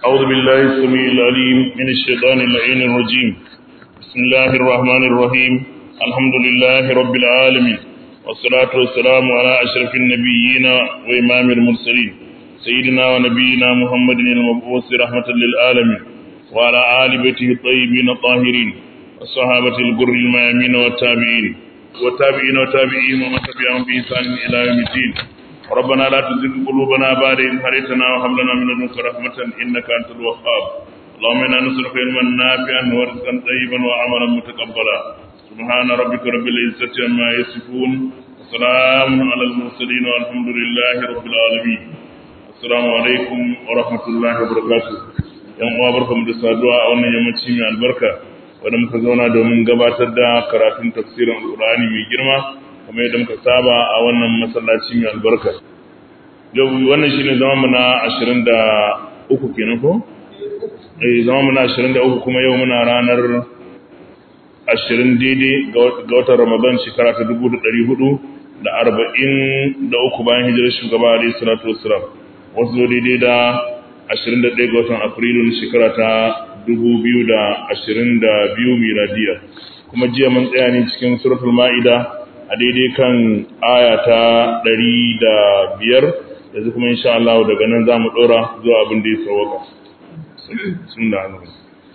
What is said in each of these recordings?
أعوذ بالله السميع العليم من الشيطان اللعين الرجيم بسم الله الرحمن الرحيم الحمد لله رب العالمين والصلاة والسلام على أشرف النبيين وإمام المرسلين سيدنا ونبينا محمد المبعوث رحمة للعالمين وعلى آل بيته الطيبين الطاهرين والصحابة الغر الميامين والتابعين والتابعين وتابعين ومن تبعهم بإحسان إلى يوم الدين ربنا لا تزغ قلوبنا بعد إذ هديتنا وهب لنا من لدنك رحمة إنك أنت الوهاب اللهم إنا نسألك علما نافعا ورزقا طيبا وعملا متقبلا سبحان ربك رب العزة عما يصفون وسلام على المرسلين والحمد لله رب العالمين السلام عليكم ورحمة الله وبركاته yan uwa barkamu da saduwa a wannan yammaci mai albarka wanda muka zauna domin gabatar da karatun tafsirin alkur'ani mai girma kamar yadda muka saba a wannan masallaci mai albarka yau wannan shine zama mu na 23 kenan ko eh zama mu na 23 kuma yau muna ranar 20 daidai ga watan Ramadan shekara ta 1400 da 43 bayan hijirar shugaba alayhi salatu wassalam wasu zo daidai da 21 ga watan Afrilu na shekara ta 2022 miladiya kuma jiya mun tsaya ne cikin suratul ma'ida a daidai kan aya ta ɗari da biyar yanzu kuma insha Allah daga nan za mu ɗora zuwa abin da ya sauwaka sun da hannu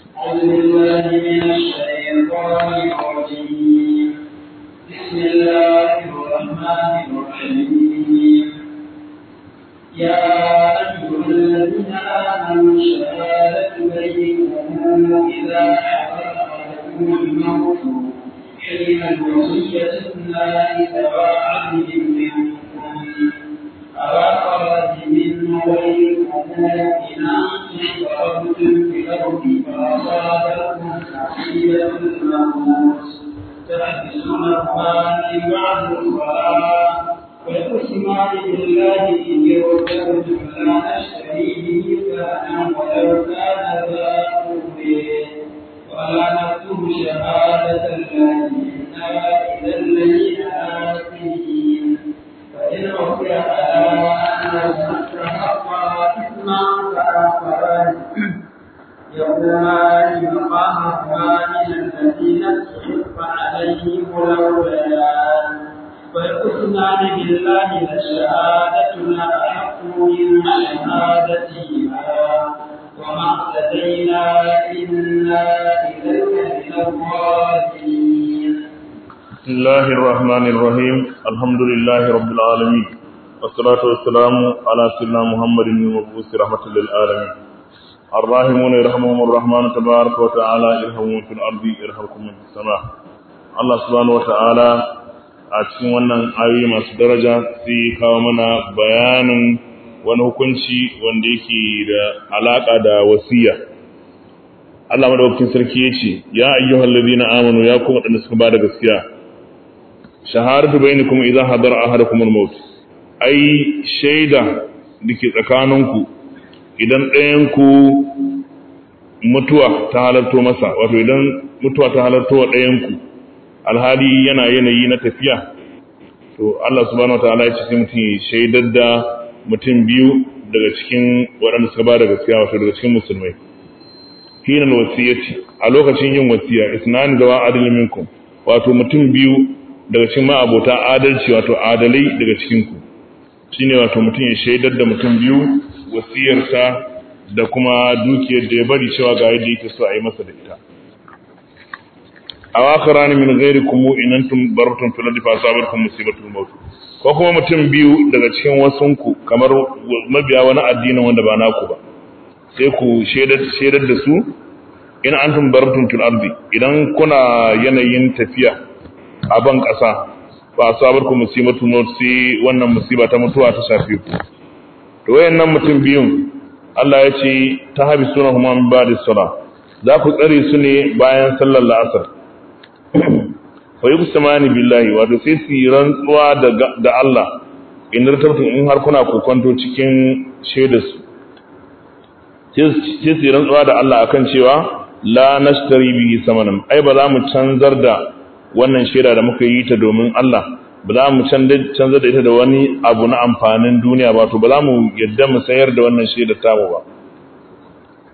بسم الله الرحمن الرحيم يا أيها الذين آمنوا شهادة بينكم إذا حضر أحدكم الموت حين الوصية اثنان ذوى عدل منكم أوقرت من غيركم إن أنتم ضربتم في الأرض فأصابتكم مصيبة الموت تحدثونهما من بعد الصلاة ويقسمان بالله إن يرتبتم لا نشتري به ثمنا ولو كان ذا قربه ولا نكتم شهادة الله إنا إذا الذين آتين فإن عثر على أنه استحقا إثما فآخران يقومان مقامهما من الذين استحق عليهم الأوليان ويقسمان بالله لشهادتنا أحق من شهادتهما وما اهتدينا إنا إذا من الظالمين بسم الله الرحمن الرحيم الحمد لله رب العالمين والصلاة والسلام على سيدنا محمد المبعوث رحمة للعالمين الراحمون يرحمهم الرحمن تبارك وتعالى ارحموا في الأرض يرحمكم في السماء الله سبحانه وتعالى a cikin wannan ayoyi masu daraja sai kawo mana bayanin wani hukunci wanda yake da alaka da wasiya Allah madaukakin sarki yace ya ayyuhal ladina amanu ya kuma wadanda suka bada gaskiya shahadatu bainakum idza hadara ahadakum al-maut ai shaida dake tsakaninku idan ɗayan ku mutuwa ta halarto masa wato idan mutuwa ta halarto wa ɗayan ku alhali yana yanayi na tafiya to Allah subhanahu wataala ya ce sai mutum shaidar da mutum biyu daga cikin waɗanda suka ba da gaskiya wato daga cikin musulmai hinan wasiyyaci a lokacin yin wasiya isnani zawa adalin minkum wato mutum biyu daga cikin ma'abota adalci wato adalai daga cikin ku shine wato mutum ya shaidar da mutum biyu wasiyarsa da kuma dukiyar da ya bari cewa ga yadda yake so a yi masa da ita a wakarani min ghairikum in antum bartum fil ardi fa asabatkum musibatul maut ko kuma mutum biyu daga cikin wasunku kamar mabiya wani addinin wanda ba naku ba sai ku shaidar da su in antum bartum fil ardi idan kuna yanayin tafiya a ban kasa fa asabatkum musibatul maut sai wannan musiba ta mutuwa ta shafe ku to wayannan mutum biyun Allah ya ce ta habisuna huma min ba'di salah za ku tsare su ne bayan sallar la'asar fa yuqsamani billahi wato sai su rantsuwa da Allah in tartabtu in har kuna kokonto cikin shaidar su sai su rantsuwa da Allah akan cewa la nashtari bihi samanan ai ba za mu canzar da wannan shaida da muka yi ta domin Allah ba za mu canza da ita da wani abu na amfanin duniya ba to ba za mu yadda mu sayar da wannan shaidar tamu ba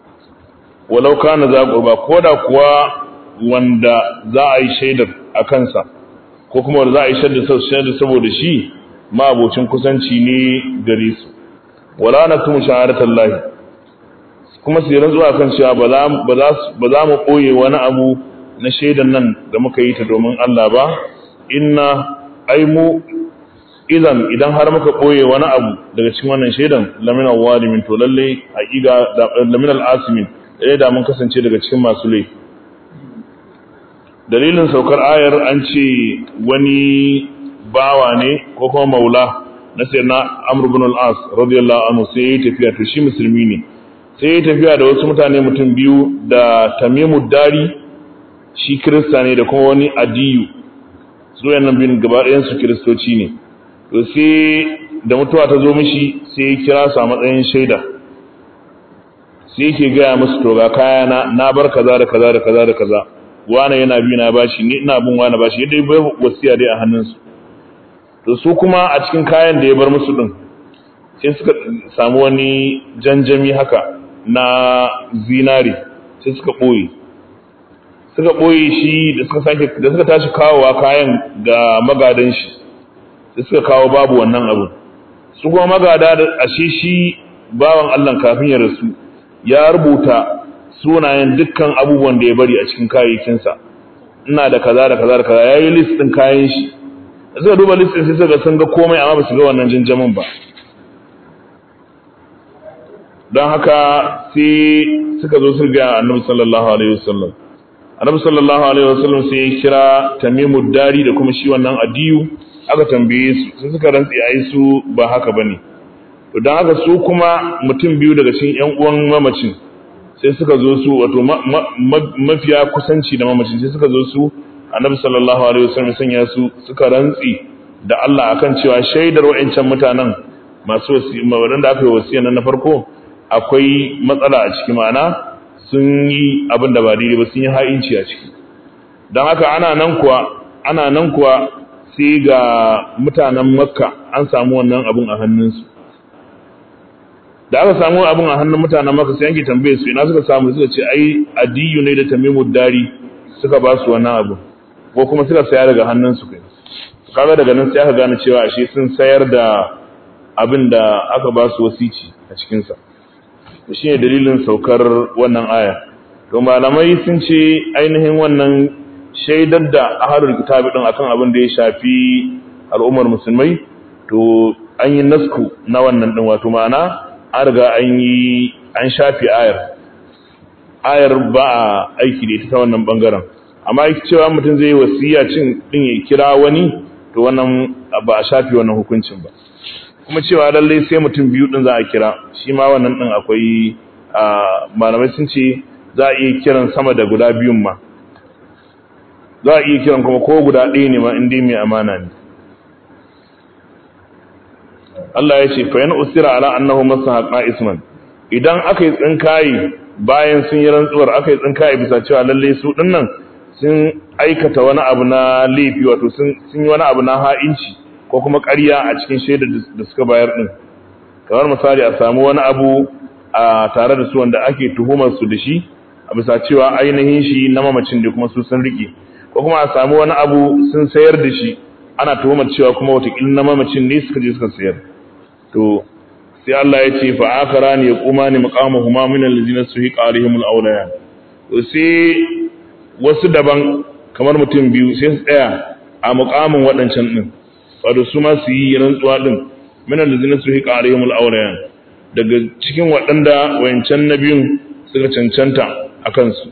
walau kana za qurba koda kuwa wanda za a yi shaidar a kansa ko kuma wanda za a yi shaidar saboda shi ma abocin kusanci ne gare su wala naktumu shahadatallahi kuma su yi rantsuwa kan cewa ba za mu ɓoye wani abu na shaidan nan da muka yi ta domin Allah ba inna ai mu idan idan har muka ɓoye wani abu daga cikin wannan shaidan lamin al-walimin to lalle haƙiƙa lamin al-asimin dai da mun kasance daga cikin masu laifi dalilin saukar ayar an ce wani bawa ne ko kuma maula na sayyidina Amr ibn al-As radiyallahu anhu sai ya tafiya to shi musulmi ne sai ya tafiya da wasu mutane mutum biyu da Tamimu Dari shi Kirista ne da kuma wani Adiyu su yannan biyun gaba ɗayan su Kiristoci ne to sai da mutuwa ta zo mishi sai ya kira su a matsayin shaida sai yake gaya musu to ga kaya na na bar kaza da kaza da kaza da kaza wani yana bi na bashi ni ina bin wani bashi yadda bai wasiya dai a hannunsu to su kuma a cikin kayan da ya bar musu din sai suka samu wani janjami haka na zinari sai suka ɓoye suka ɓoye shi da suka sake da suka tashi kawowa kayan ga magadan shi sai suka kawo babu wannan abu su kuma magada da ashe shi bawan Allah kafin ya rasu ya rubuta sunayen dukkan abubuwan da ya bari a cikin kayayyakinsa ina da kaza da kaza da kaza yayi list din kayan shi suka duba list din sai suka sun ga komai amma ba su ga wannan janjamin ba don haka sai suka zo su ga annabi sallallahu alaihi wasallam annabi sallallahu alaihi wasallam sai ya kira tamimu dari da kuma shi wannan adiyu aka tambaye su sai suka rantsi ai su ba haka bane to don haka su kuma mutum biyu daga cikin ƴan uwan mamacin sai suka zo su wato mafiya kusanci da mamacin sai suka zo su annabi sallallahu alaihi wasallam sanya su suka rantsi da Allah akan cewa shaidar wa'ancan mutanen masu wasi wadanda aka yi wasiya nan na farko akwai matsala a ciki ma'ana sun yi abin da ba daidai ba sun yi ha'inci a ciki don haka ana nan kuwa ana nan kuwa sai ga mutanen makka an samu wannan abin a hannunsu da aka samu abin a hannun mutanen makka sai yanke tambaye su ina suka samu suka ce ai adiyu ne da tamimu dari suka ba su wannan abu ko kuma suka saya daga hannunsu kai kaga daga nan sai aka gane cewa ashe sun sayar da abin da aka ba su wasici a cikinsa shi ne dalilin saukar wannan aya to malamai sun ce ainihin wannan shaidar da ahalul kitabi din akan abin da ya shafi al'ummar musulmai to an yi nasku na wannan din wato ma'ana an riga an yi an shafi ayar ayar ba a aiki da ita ta wannan bangaren amma yake cewa mutum zai yi wasiya cin din ya kira wani to wannan ba a shafi wannan hukuncin ba kuma cewa lallai sai mutum biyu din za a kira shi ma wannan din akwai malamai sun ce za a iya kiran sama da guda biyun ma za a iya kiran kuma ko guda ɗaya ne ma inda mai amana ne Allah ya ce fa yana usira ala annahu masahaqa isman idan aka yi tsinkaye bayan sun yi rantsuwar aka yi tsinkaye bisa cewa lallai su dinnan sun aikata wani abu na laifi wato sun yi wani abu na ha'inci ko kuma ƙarya a cikin shaidar da suka bayar din kamar misali a samu wani abu a tare da su wanda ake tuhumar su da shi a bisa cewa ainihin shi na mamacin da kuma su sun rike ko kuma a samu wani abu sun sayar da shi ana tuhumar cewa kuma watakila na mamacin ne suka je suka sayar to sai Allah ya ce fa akara ne ya kuma ne maqamuhuma min allazina suhiqa alaihim alawliya to sai wasu daban kamar mutum biyu sai su tsaya a muqamin waɗancan din wato su ma su yi rantsuwa din min allazina suhiqa alaihim alawliya daga cikin waɗanda wayancan na biyun suka cancanta a kansu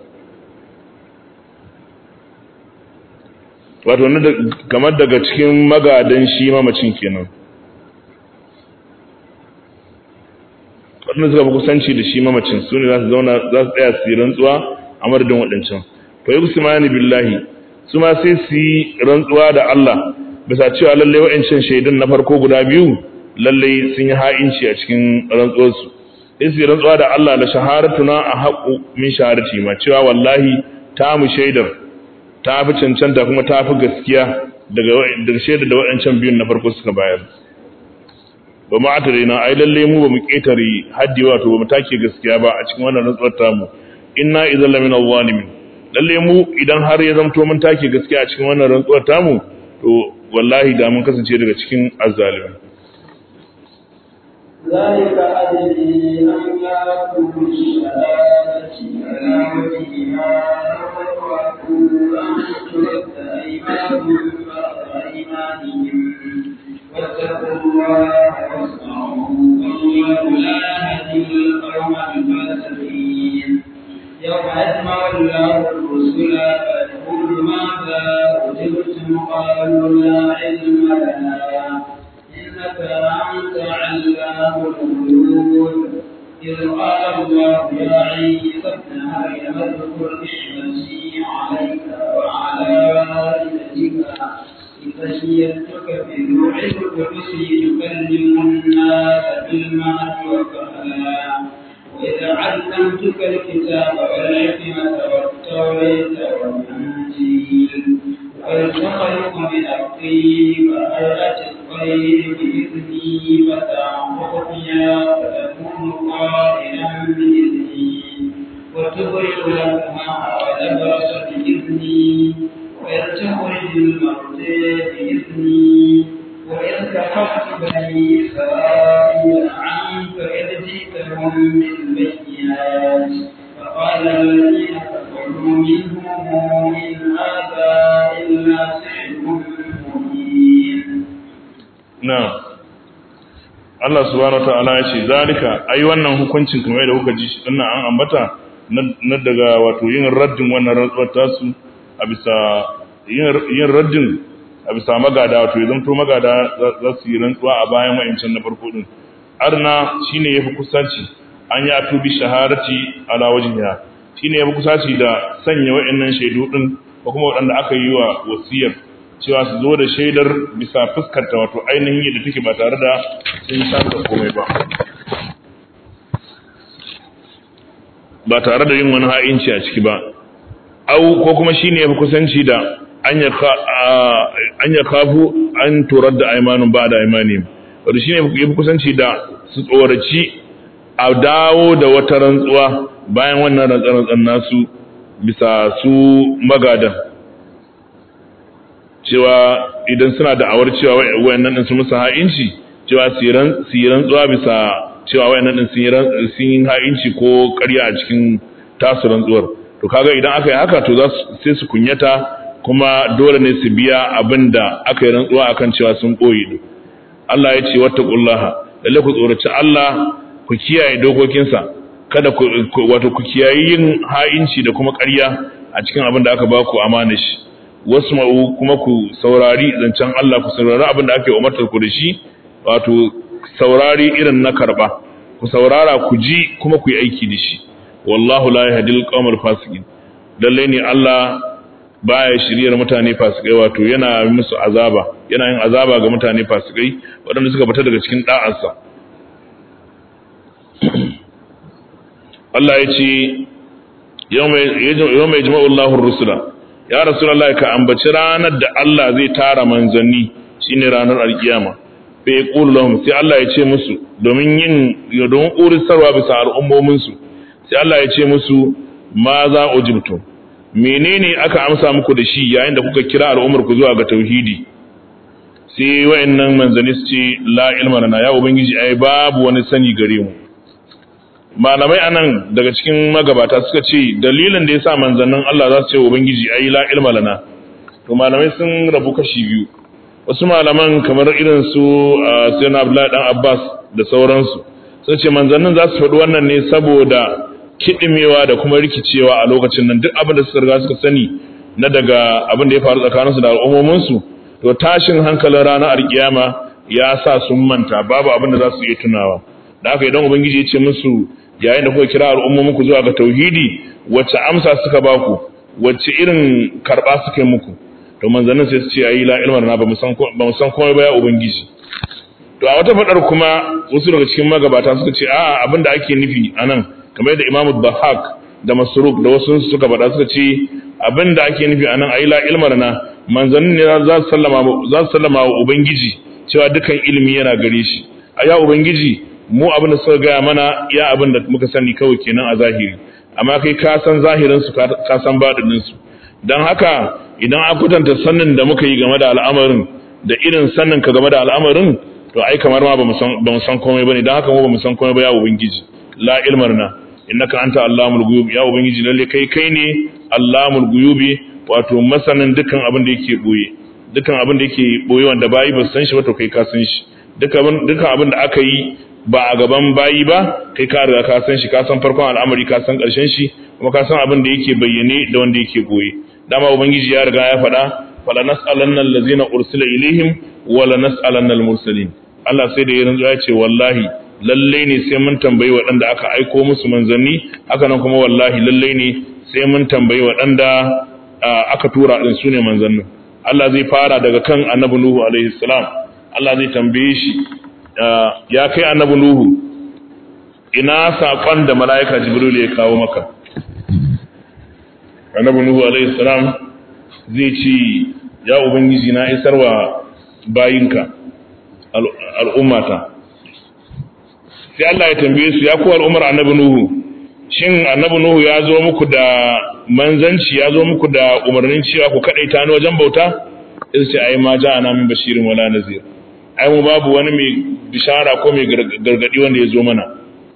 wato kamar daga cikin magadan shi mamacin kenan waɗanda suka fi kusanci da shi mamacin su ne za su zauna za su tsaya su yi rantsuwa a madadin waɗancan fa yi mani billahi su ma sai su yi rantsuwa da Allah bisa cewa lallai waɗancan shaidun na farko guda biyu lallai sun yi ha'inci a cikin rantsuwarsu sai su yi rantsuwa da Allah da shaharatuna a haƙu min shaharati ma cewa wallahi ta mu shaidar ta fi cancanta kuma ta fi gaskiya daga shaidar da waɗancan biyun na farko suka bayar ba mu ata na ai lalle mu ba mu ƙetare haddi wato ba mu take gaskiya ba a cikin wannan rantsuwar tamu inna idan lamina zalimin lalle mu idan har ya zamto mun take gaskiya a cikin wannan rantsuwar tamu to wallahi da mun kasance daga cikin azzalimi ذلك أدري أن يأكل الشهادة على وجهها ويقول أن ترد أيمانهم بعد أيمانهم واتقوا الله واسمعوا والله لا يهدي القوم الفاسقين يوم يجمع الله الرسل فيقول ماذا أجبتم قالوا لا علم لنا إنك أنت علام الغيوب إذ قال الله يا عيسى ابن مريم اذكر نعمتي عليك وعلى والدتك إذ شيدتك بروح القدس تكلم الناس بالمهد وكهلا وإذ علمتك الكتاب والحكمة والتوراة والإنجيل وإذ تخلق من الطين فهيئة الطير بإذني فتنفخ فيها فتكون طائرا بإذني وتبرئ الأكمه والأبرص بإذني وإذ تخرج الموتى بإذني وإذ كفرت بني إسرائيل عنك إذ جئتهم بالبينات فقال الذين كفروا منهم إن هذا إلا سحر مبين na'am Allah subhanahu wataala ya ce zalika ai wannan hukuncin kamar da kuka ji shi dinnan an ambata na daga wato yin raddin wannan rantsuwar tasu a bisa yin raddin a bisa magada wato ya zanto magada za su yi rantsuwa a bayan wa'incan na farko din arna shine yafi kusanci an yi atubi shahadati ala wajhiha shine yafi kusanci da sanya wa'annan shaidu din ko kuma waɗanda aka yi wa wasiyar cewa su zo da shaidar bisa fuskarta wato ainihin yadda take ba tare da sun samu komai ba ba tare da yin wani ha'inci a ciki ba au ko kuma shine yafi kusanci da an ya kafu an turar da aimanun ba da aimani wato shine yafi kusanci da su tsoraci a dawo da wata rantsuwa bayan wannan rantsar nasu bisa su magadan cewa idan suna da awar cewa wayannan din su musu ha'inci cewa su yi rantsuwa bisa cewa wayannan din sun yi ha'inci ko ƙarya a cikin tasu rantsuwar to kaga idan aka yi haka to za su sai su kunyata kuma dole ne su biya abin da aka yi rantsuwa akan cewa sun ɓoye din Allah ya ce wattaqullaha lalle ku tsoraci Allah ku kiyaye dokokinsa kada ku wato ku kiyaye yin ha'inci da kuma ƙarya a cikin abin da aka ba ku amana shi wasma'u kuma ku saurari zancen Allah ku saurari abin da ake umartar ku da shi wato saurari irin na karba ku saurara ku ji kuma ku yi aiki da shi wallahu la yahdil qawmal fasiqin lalle ne Allah baya shiryar mutane fasikai wato yana musu azaba yana yin azaba ga mutane fasikai waɗanda suka fita daga cikin da'arsa Allah ya ce yawma yajma'u Allahu ar-rusula ya rasulullah ka ambaci ranar da Allah zai tara manzanni shine ranar alkiyama fa yaqulu lahum sai Allah ya ce musu domin yin don urisarwa bisa al'ummomin su sai Allah ya ce musu ma za ujibtu menene aka amsa muku da shi yayin da kuka kira al'ummar ku zuwa ga tauhidi sai wayannan manzanni su ce la ilma lana ya ubangiji ai babu wani sani gare mu malamai anan daga cikin magabata suka ce dalilin da yasa manzannin Allah za su ce ubangiji ai la ilma lana to malamai sun rabu kashi biyu wasu malaman kamar irin su sayyidina Abdullahi dan Abbas da sauransu sun ce manzannin za su faɗi wannan ne saboda kidimewa da kuma rikicewa a lokacin nan duk abin da suka riga suka sani na daga abin da ya faru tsakaninsu da al'ummominsu to tashin hankalin ranar alkiyama ya sa sun manta babu abin da za su iya tunawa da haka idan ubangiji ya ce musu yayin da kuka kira al'ummomin ku zuwa ga tauhidi wacce amsa suka ba ku wacce irin karba suka yi muku to manzannin sai su ce ayi la ilma na ba mu san ba mu san komai ba ya ubangiji to a wata fadar kuma wasu daga cikin magabata suka ce a'a abin da ake nufi anan kamar yadda Imam Bahak da Masruq da wasu suka faɗa suka ce abin da ake nufi anan ayi la ilma na manzannin ne za su sallama za su sallama wa ubangiji cewa dukan ilimi yana gare shi a ya ubangiji mu abin da suka gaya mana ya abin da muka sani kawai kenan a zahiri amma kai ka san zahirin su ka san baɗinin su dan haka idan an kwatanta sannin da muka yi game da al'amarin da irin sannin ka game da al'amarin to ai kamar ma ba mu san komai bane dan haka mu ba mu san komai ba ya ubangiji la ilmarna innaka anta allamul ghuyub ya ubangiji lalle kai kai ne allamul ghuyubi wato masanin dukkan abin da yake boye dukkan abin da yake boye wanda bayi ba san shi ba to kai ka san shi dukkan dukkan abin da aka yi ba a gaban bayi ba kai ka riga ka san shi ka san farkon al'amari ka san karshen shi kuma ka san abin da yake bayyane da wanda yake boye dama ubangiji ya riga ya faɗa fala nas'alanna allazina ursila ilaihim wala nas'alanna al-mursalin Allah sai da ya rantsuwa ya ce wallahi lalle ne sai mun tambayi waɗanda aka aiko musu manzanni haka nan kuma wallahi lalle ne sai mun tambayi waɗanda aka tura din su ne manzannin Allah zai fara daga kan annabi Nuhu alaihi salam Allah zai tambaye shi ya kai annabi Nuhu ina saƙon da mala'ika Jibril ya kawo maka annabi Nuhu alaihi salam zai ce ya ubangiji na isarwa bayinka al'ummata sai Allah ya tambaye su ya kuwa al'ummar annabi Nuhu shin annabi Nuhu ya zo muku da manzanci ya zo muku da umarnin cewa ku kaɗai ta ni wajen bauta in sai ai ma ja ana min bashirin wala nazir ai mu babu wani mai bishara ko mai gargadi wanda ya zo mana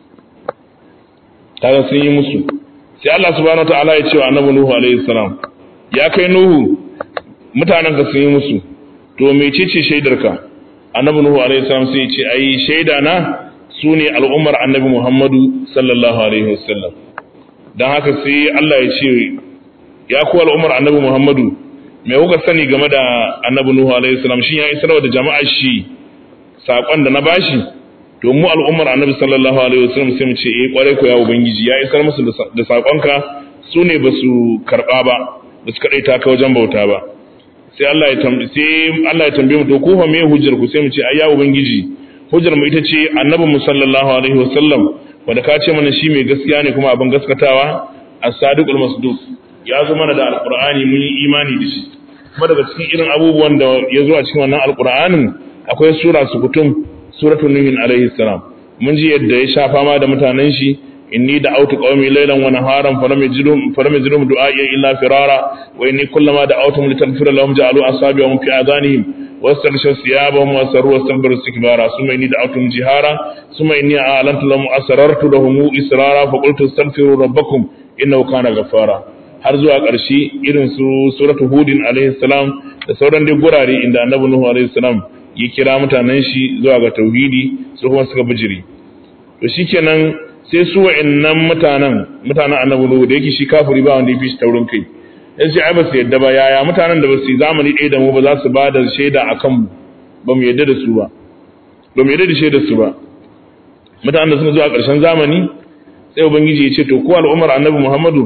kaga sun yi musu sai Allah subhanahu wataala ya ce wa annabi Nuhu alaihi salam ya kai Nuhu mutanen ka sun yi musu to mecece shaidarka annabi Nuhu alaihi salam sai ya ce ai shaida na su ne al'ummar annabi Muhammadu sallallahu Alaihi wasallam don haka sai Allah ya ce ya kuwa al'ummar annabi Muhammadu mai kuka sani game da annabi Nuhu Alaihi wasallam shi ya isarwa da jama'a shi saƙon da na bashi to mu al'ummar annabi sallallahu Alaihi wasallam sai mu ce eh kwarai ko ya ubangiji ya isar musu da saƙonka su ne ba su karɓa ba ba su kaɗai ta ka wajen bauta ba sai Allah ya tambaye mu to ku fa me hujjar ku sai mu ce ai ya ubangiji hujjar mu ita ce annabin mu sallallahu alaihi wasallam wanda ka ce mana shi mai gaskiya ne kuma abin gaskatawa as-sadiqul masduq ya zo mana da alqur'ani mun yi imani da shi kuma daga cikin irin abubuwan da ya zo a cikin wannan alqur'anin akwai sura sukutum suratul nuh alaihi salam mun ji yadda ya sha fama da mutanen shi inni da'awtu qaumi laylan wa naharan falam yajidum falam yajidum du'a'i illa firara wa inni kullama da'awtuhum litaghfira lahum ja'alu asabi'ahum fi adhanihim واستغشوا ثيابهم واسروا واستكبروا استكبارا ثم اني دعوتهم جهارا ثم اني اعلنت لهم اسررت لهم اسرارا فقلت استغفروا ربكم انه كان غفارا har zuwa ƙarshe irin su suratu hudin alaihi salam da sauran dai gurare inda annabi nuhu alaihi salam ya kira mutanen shi zuwa ga tauhidi su kuma suka bijiri to shikenan sai su wa'annan mutanen mutanen annabi nuhu da yake shi kafiri ba wanda ya fi shi taurin kai in sai ai ba su yadda ba yaya mutanen da ba su yi zamani ɗaya da mu ba za su ba da shaida a kanmu ba mu yadda da su ba ba mu yadda da shaidar su ba mutanen da suka zuwa ƙarshen zamani sai ubangiji ya ce to ko al'ummar annabi muhammadu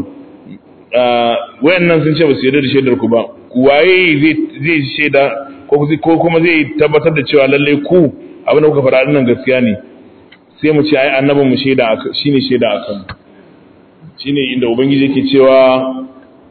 wayannan sun ce ba su yadda da shaidar ku ba waye zai shaida ko kuma zai tabbatar da cewa lallai ku abin da kuka faɗa nan gaskiya ne sai mu ce ai annabin mu shaida shine shaida akan shine inda ubangiji yake cewa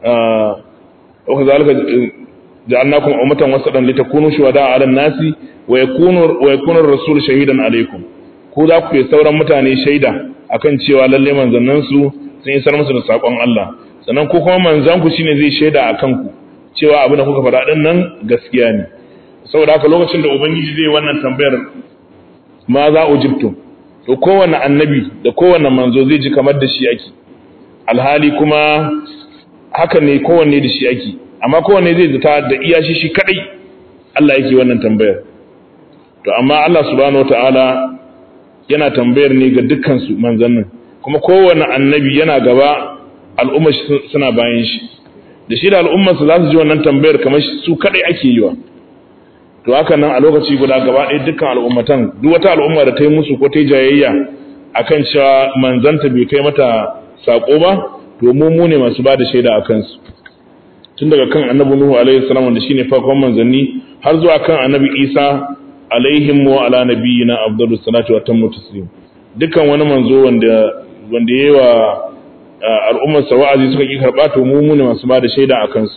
وكذلك جعلناكم أمة وسطا لتكونوا شهداء على الناس ويكون ويكون الرسول شهيدا عليكم ku za ku yi sauran mutane shaida akan cewa lalle manzannin su sun isar musu da sakon Allah sannan ku kuma manzan ku shine zai shaida akan ku cewa abin da kuka faɗa din nan gaskiya ne saboda haka lokacin da ubangiji zai wannan tambayar ma za ujibtum to kowanne annabi da kowanne manzo zai ji kamar da shi ake alhali kuma haka ne kowanne da shi ake amma kowanne zai zata da iya shi shi kadai Allah yake wannan tambayar to amma Allah subhanahu wataala yana tambayar ne ga dukkan su manzannin kuma kowanne annabi yana gaba al'umma suna bayan shi da shi da al'umma su za su ji wannan tambayar kamar su kadai ake yi wa to haka nan a lokaci guda gaba ɗaya dukkan al'ummatan duk wata al'umma da ta yi musu ko ta yi jayayya akan cewa manzanta bai kai mata sako ba to mu mu ne masu bada shaida a kansu tun daga kan annabi nuhu alaihi salam wanda shine farkon manzanni har zuwa kan annabi isa alaihim wa ala nabiyina afdalu salatu wa tammu taslim dukkan wani manzo wanda wanda yayi wa al'ummar sa wa'azi suka ki karba to mu mu ne masu bada shaida a kansu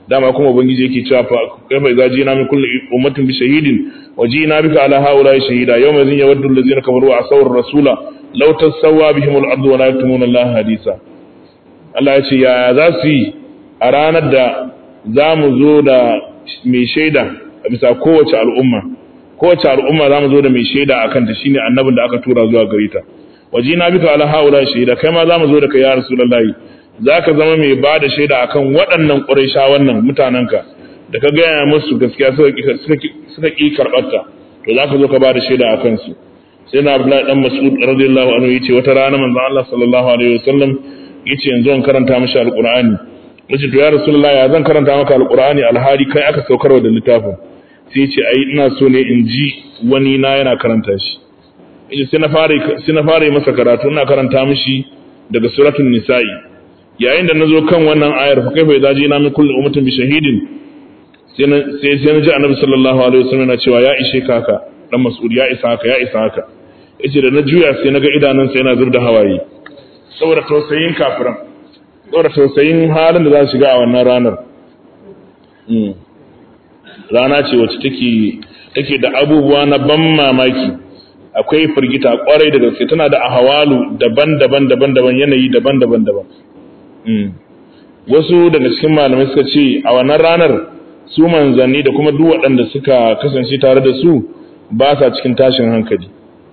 dama kuma ubangiji yake cewa fa kaifa idza jina min kulli ummatin bi shahidin wa jina bika ala haula shahida yawma idhin yawaddu allazina kafaru wa asawar rasula law tasawwa bihim al-ardu wa la yaktumuna Allah hadisa Allah ya ce ya za su yi a ranar da za mu zo da mai shaida a bisa kowace al'umma kowace al'umma za mu zo da mai shaida a kanta shine annabin da aka tura zuwa gare ta waje na bika ala haula shaida kai ma za mu zo da kai ya rasulullahi za ka zama mai ba da shaida akan waɗannan ƙuraisha wannan mutanenka da ka gaya musu gaskiya suka ƙi karɓarta to za ka zo ka ba da shaida a kansu sai na abdullahi dan mas'ud radiyallahu anhu yace wata rana manzon Allah sallallahu alaihi wasallam yace yanzu an karanta mishi alqur'ani yace to ya rasulullahi ya zan karanta maka alqur'ani alhali kai aka saukarwa da littafin sai yace ai ina so ne in ji wani na yana karanta shi yace sai na fara sai na fara masa karatu ina karanta mishi daga suratul nisa'i yayin da nazo kan wannan ayar fa kaifa idza jina min kulli ummatin bi shahidin sai sai sai na ji annabi sallallahu alaihi wasallam yana cewa ya ishe kaka dan mas'ud ya isa haka ya isa haka yace da na juya sai naga idanunsa yana zubda hawaye saboda tausayin kafiran saboda tausayin halin da za su shiga a wannan ranar rana ce wacce take take da abubuwa na ban mamaki akwai firgita kwarai da gaske tana da ahawalu daban-daban daban-daban yanayi daban-daban daban wasu daga cikin malamai suka ce a wannan ranar su manzanni da kuma duk waɗanda suka kasance tare da su ba sa cikin tashin hankali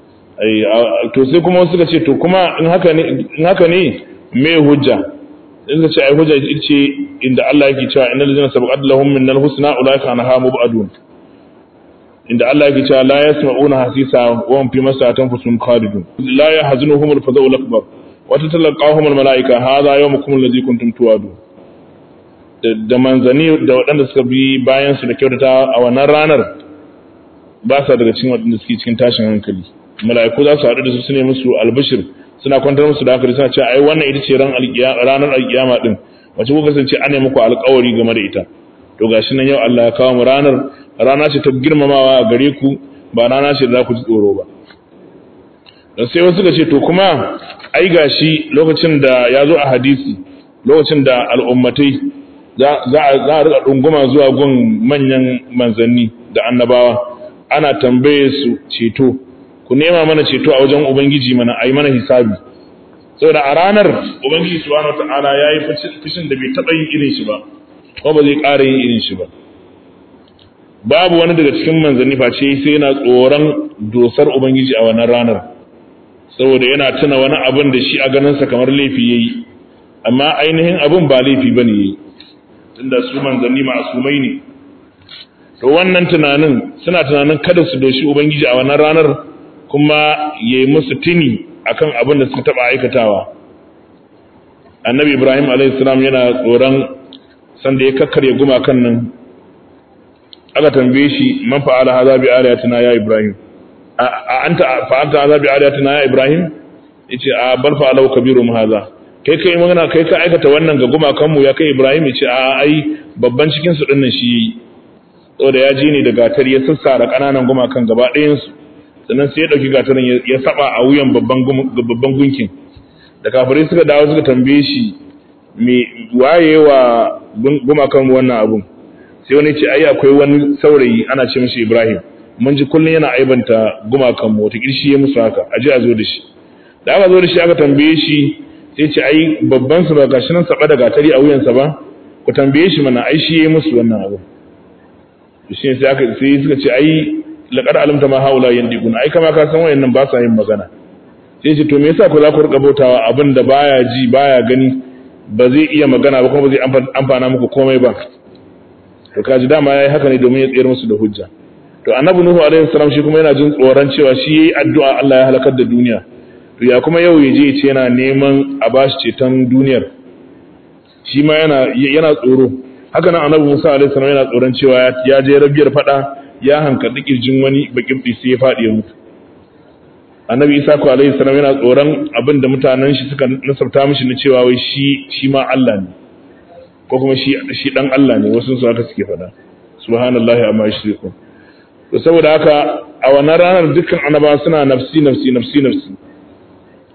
to sai kuma suka ce to kuma in haka ne in haka ne me hujja in suka ce ai hujja ita ce inda Allah yake cewa innal ladzina sabaqat lahum minnal husna ulaika anha mubadun inda Allah yake cewa la yasma'una hasisa wa hum fi masatan fusun khalidun la yahzunuhum al-fadhu al-akbar wa tatalaqahum al-malaika hadha yawmukum alladhi kuntum tu'adun da manzani da waɗanda suka bi bayan su da kyautata a wannan ranar ba sa daga cikin waɗanda suke cikin tashin hankali mala'iku za su haɗu da su su ne musu albishir suna kwantar musu da hankali suna cewa ai wannan ita ce ranar alkiyama din wace kuka kasance ana muku alƙawari game da ita to gashi nan yau Allah ya kawo mu ranar rana ce ta girmamawa a gare ku ba rana ce da za ku ji tsoro ba dan sai wasu suka ce to kuma ai gashi lokacin da ya zo a hadisi lokacin da al'ummatai za a riƙa ɗunguma zuwa gun manyan manzanni da annabawa ana tambaye su ceto ku nema mana ceto a wajen ubangiji mana ayi mana hisabi saboda a ranar ubangiji subhanahu wataala yayi fushin da bai taba yin irin shi ba ko ba zai ƙara yin irin shi ba babu wani daga cikin manzanni face sai yana tsoron dosar ubangiji a wannan ranar saboda yana tuna wani abin da shi a ganin sa kamar laifi yayi amma ainihin abin ba laifi bane yayi tunda su manzanni ma'asumai ne to wannan tunanin suna tunanin kada su doshi ubangiji a wannan ranar kuma ya yi musu tuni akan abin da suka taɓa aikatawa annabi ibrahim alaihissalam yana tsoron sanda ya kakkarya gumakan nan aka tambaye shi man fa'ala hadha bi aliyatina ya ibrahim a anta fa'alta hadha bi aliyatina ya ibrahim yace a bal fa'alahu kabirum hadha kai kai magana kai ka aikata wannan ga gumakan mu ya kai ibrahim yace a ai babban cikin su dinnan shi yayi saboda ya ji ne da gatar ya sassara kananan gumakan gaba ɗayan su sannan sai ya ɗauki gatarin ya saba a wuyan babban gunkin da kafirai suka dawo suka tambaye shi me waye wa gumakan wannan abun sai wani ce ai akwai wani saurayi ana ce mishi Ibrahim mun ji kullun yana aibanta gumakan mu wata kirshi ya musu haka aje a zo da shi da aka zo da shi aka tambaye shi sai ce ai babban su ba gashi nan saba da gatari a wuyansa ba ku tambaye shi mana ai shi ya musu wannan abu shi sai aka sai suka ce ai laqad alimta ma haula yandiquna ai kama ka san wayannan ba sa yin magana sai ce to me yasa ku za ku rika bautawa abin da baya ji baya gani ba zai iya magana ba kuma ba zai amfana muku komai ba to kaji dama yayi haka ne domin ya tsayar musu da hujja to annabi nuhu alaihi salam shi kuma yana jin tsoron cewa shi yayi addu'a Allah ya halakar da duniya to ya kuma yau yaje ce yana neman a bashi ceton duniyar shi ma yana yana tsoro haka nan annabi Musa alaihi salam yana tsoron cewa ya je rabiyar fada ya hankali kirjin wani bakin sai ya fadi ya mutu annabi Isa ko alaihi salam yana tsoron abin da mutanen shi suka nasabta mishi na cewa wai shi shi ma Allah ne ko kuma shi shi dan Allah ne wasu su haka suke fada subhanallahi amma yushrikun to saboda haka a wannan ranar dukkan annaba suna nafsi nafsi nafsi nafsi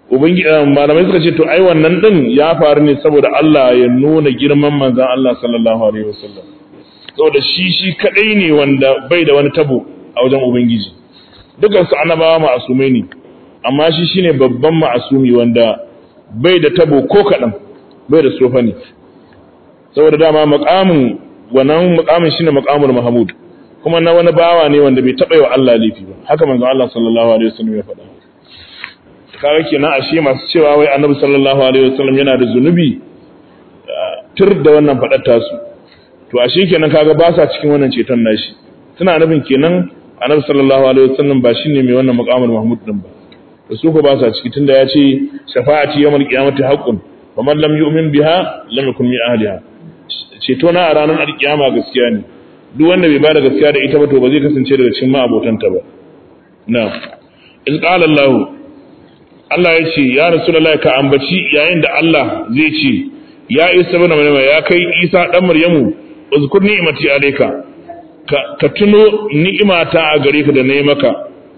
ubangi malamai suka ce to ai wannan din ya faru ne saboda Allah ya nuna girman manzon Allah sallallahu alaihi wasallam saboda shi shi kadai ne wanda bai da wani tabo a wajen ubangiji dukan su annabawa ma'asumai ne amma shi shine babban ma'asumi wanda bai da tabo ko kadan bai da sofa ne saboda dama maqamin wannan maqamin shine maqamul mahmud kuma na wani bawa ne wanda bai taɓa yi wa Allah laifi ba haka manzo Allah sallallahu alaihi wasallam ya faɗa kaga kenan ashe masu cewa wai annabi sallallahu alaihi wasallam yana da zunubi tur da wannan faɗar tasu to ashe kenan kaga ba sa cikin wannan ceton nashi suna nufin kenan annabi sallallahu alaihi wasallam ba shine mai wannan maqamul mahmud din ba da su ko ba sa ciki tunda ya ce shafa'ati yawmal qiyamati haqqun wa man lam yu'min biha lam yakun min ahliha ceto na a ranar alkiyama gaskiya ne duk wanda bai bada gaskiya da ita ba to ba zai kasance daga cikin ma'abotanta ba na iz qala Allah Allah ya ce ya rasulullahi ka ambaci yayin da Allah zai ce ya Isa ibn Maryam ya kai Isa dan Maryamu uzkur ni'mati alayka ka, ka tuno ni'imata a gare ka da nayi maka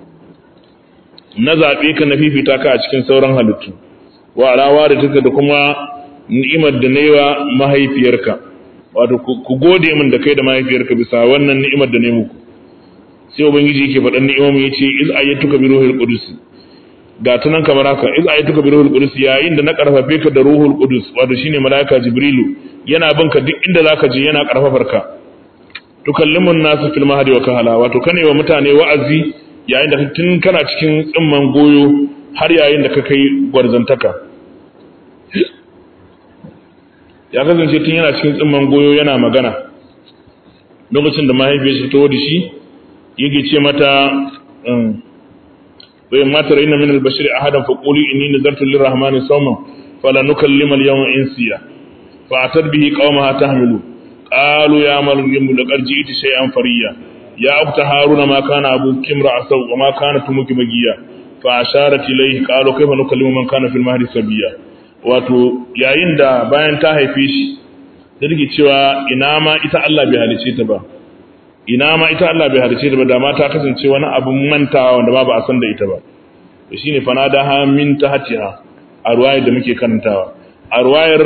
na zabe ka na fifita ka a cikin sauran halittu wa alawa da take da kuma ni'imar da nayi wa mahaifiyarka wato ku gode min da kai da mahaifiyarka bisa wannan ni'imar da ne muku sai ubangiji yake faɗan ni'imomi yace iz ayyatuka bi ruhil qudus ga tunan kamar haka iz ayyatuka bi ruhil qudus yayin da na karfafe ka da ruhul qudus wato shine malaika jibrilu yana bin ka duk inda zaka je yana karfafar ka tukallimun nasu fil mahdi wa kahala wato kane wa mutane wa'azi yayin da tun kana cikin tsimman goyo har yayin da ka kai gwarzantaka ya kasance tun yana cikin tsimman goyo yana magana lokacin da mahaifiyar shi ta da shi yake ce mata wayan matar ina min albashir ahadan fa quli inni nazartu lirrahmani sawman fala nukallima al-yawma insiya fa atat bihi qaumaha tahmilu qalu ya maryam laqad ji'ti shay'an fariya ya ukhta haruna ma kana abuki imra'a wa ma kanat umuki bagiya fa asharat ilayhi qalu kayfa nukallimu man kana fil mahdi sabiya wato yayin da bayan ta haife shi da take cewa ina ma ita Allah bai halice ta ba ina ma ita Allah bai halice ta ba da ma ta kasance wani abun mantawa wanda ba ba a san da ita ba to shine fanadaha min tahtiha a ruwayar da muke karantawa a ruwayar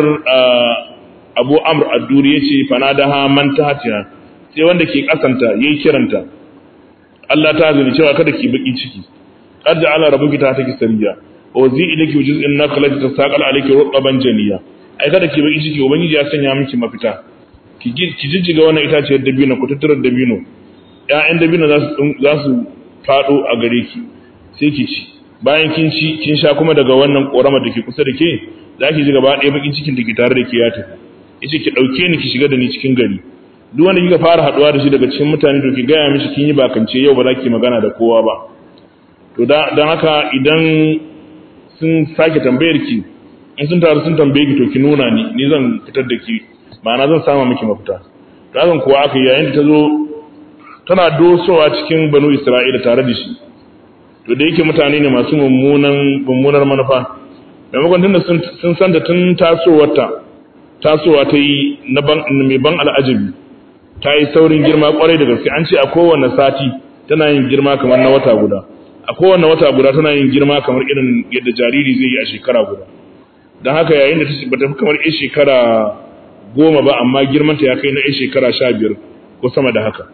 Abu Amr ad-Duri yace fanadaha man tahtiha sai wanda ke kasanta yayi kiranta Allah ta zuni cewa kada ki baki ciki qad ja'ala rabbuki ta take sariya wa zi ilaki juz'in nakhlati tasaqal alayki rutban janiya ai kada ki baki ciki ubangiji ya sanya miki mafita ki ki jijjiga wannan itaciyar dabino ku tattarar dabino ƴaƴan dabino za su za su fado a gare ki sai ki ci bayan kin ci kin sha kuma daga wannan korama da ke kusa da ke za ki ji gaba ɗaya bakin cikin da ke tare da ke ya tafi yace ki dauke ni ki shiga da ni cikin gari duk wanda kika fara haduwa da shi daga cikin mutane to ki gaya mishi kin yi bakance yau ba za ki magana da kowa ba to dan haka idan sun sake tambayar ki in sun taru sun tambaye ki to ki nuna ni ni zan fitar da ki ma'ana zan sama miki mafita to hakan kuwa aka yayin da ta zo tana dosowa cikin banu isra'ila tare da shi to da yake mutane ne masu mummunan mummunar manufa maimakon tunda sun san da tun tasowarta tasowa ta yi na mai ban al'ajabi ta yi saurin girma kwarai da gaske an ce a kowane sati tana yin girma kamar na wata guda a kowane wata guda tana yin girma kamar irin yadda jariri zai yi a shekara guda don haka yayin da ba ta fi kamar yan shekara goma ba amma girmanta ya kai na yan shekara sha biyar ko sama da haka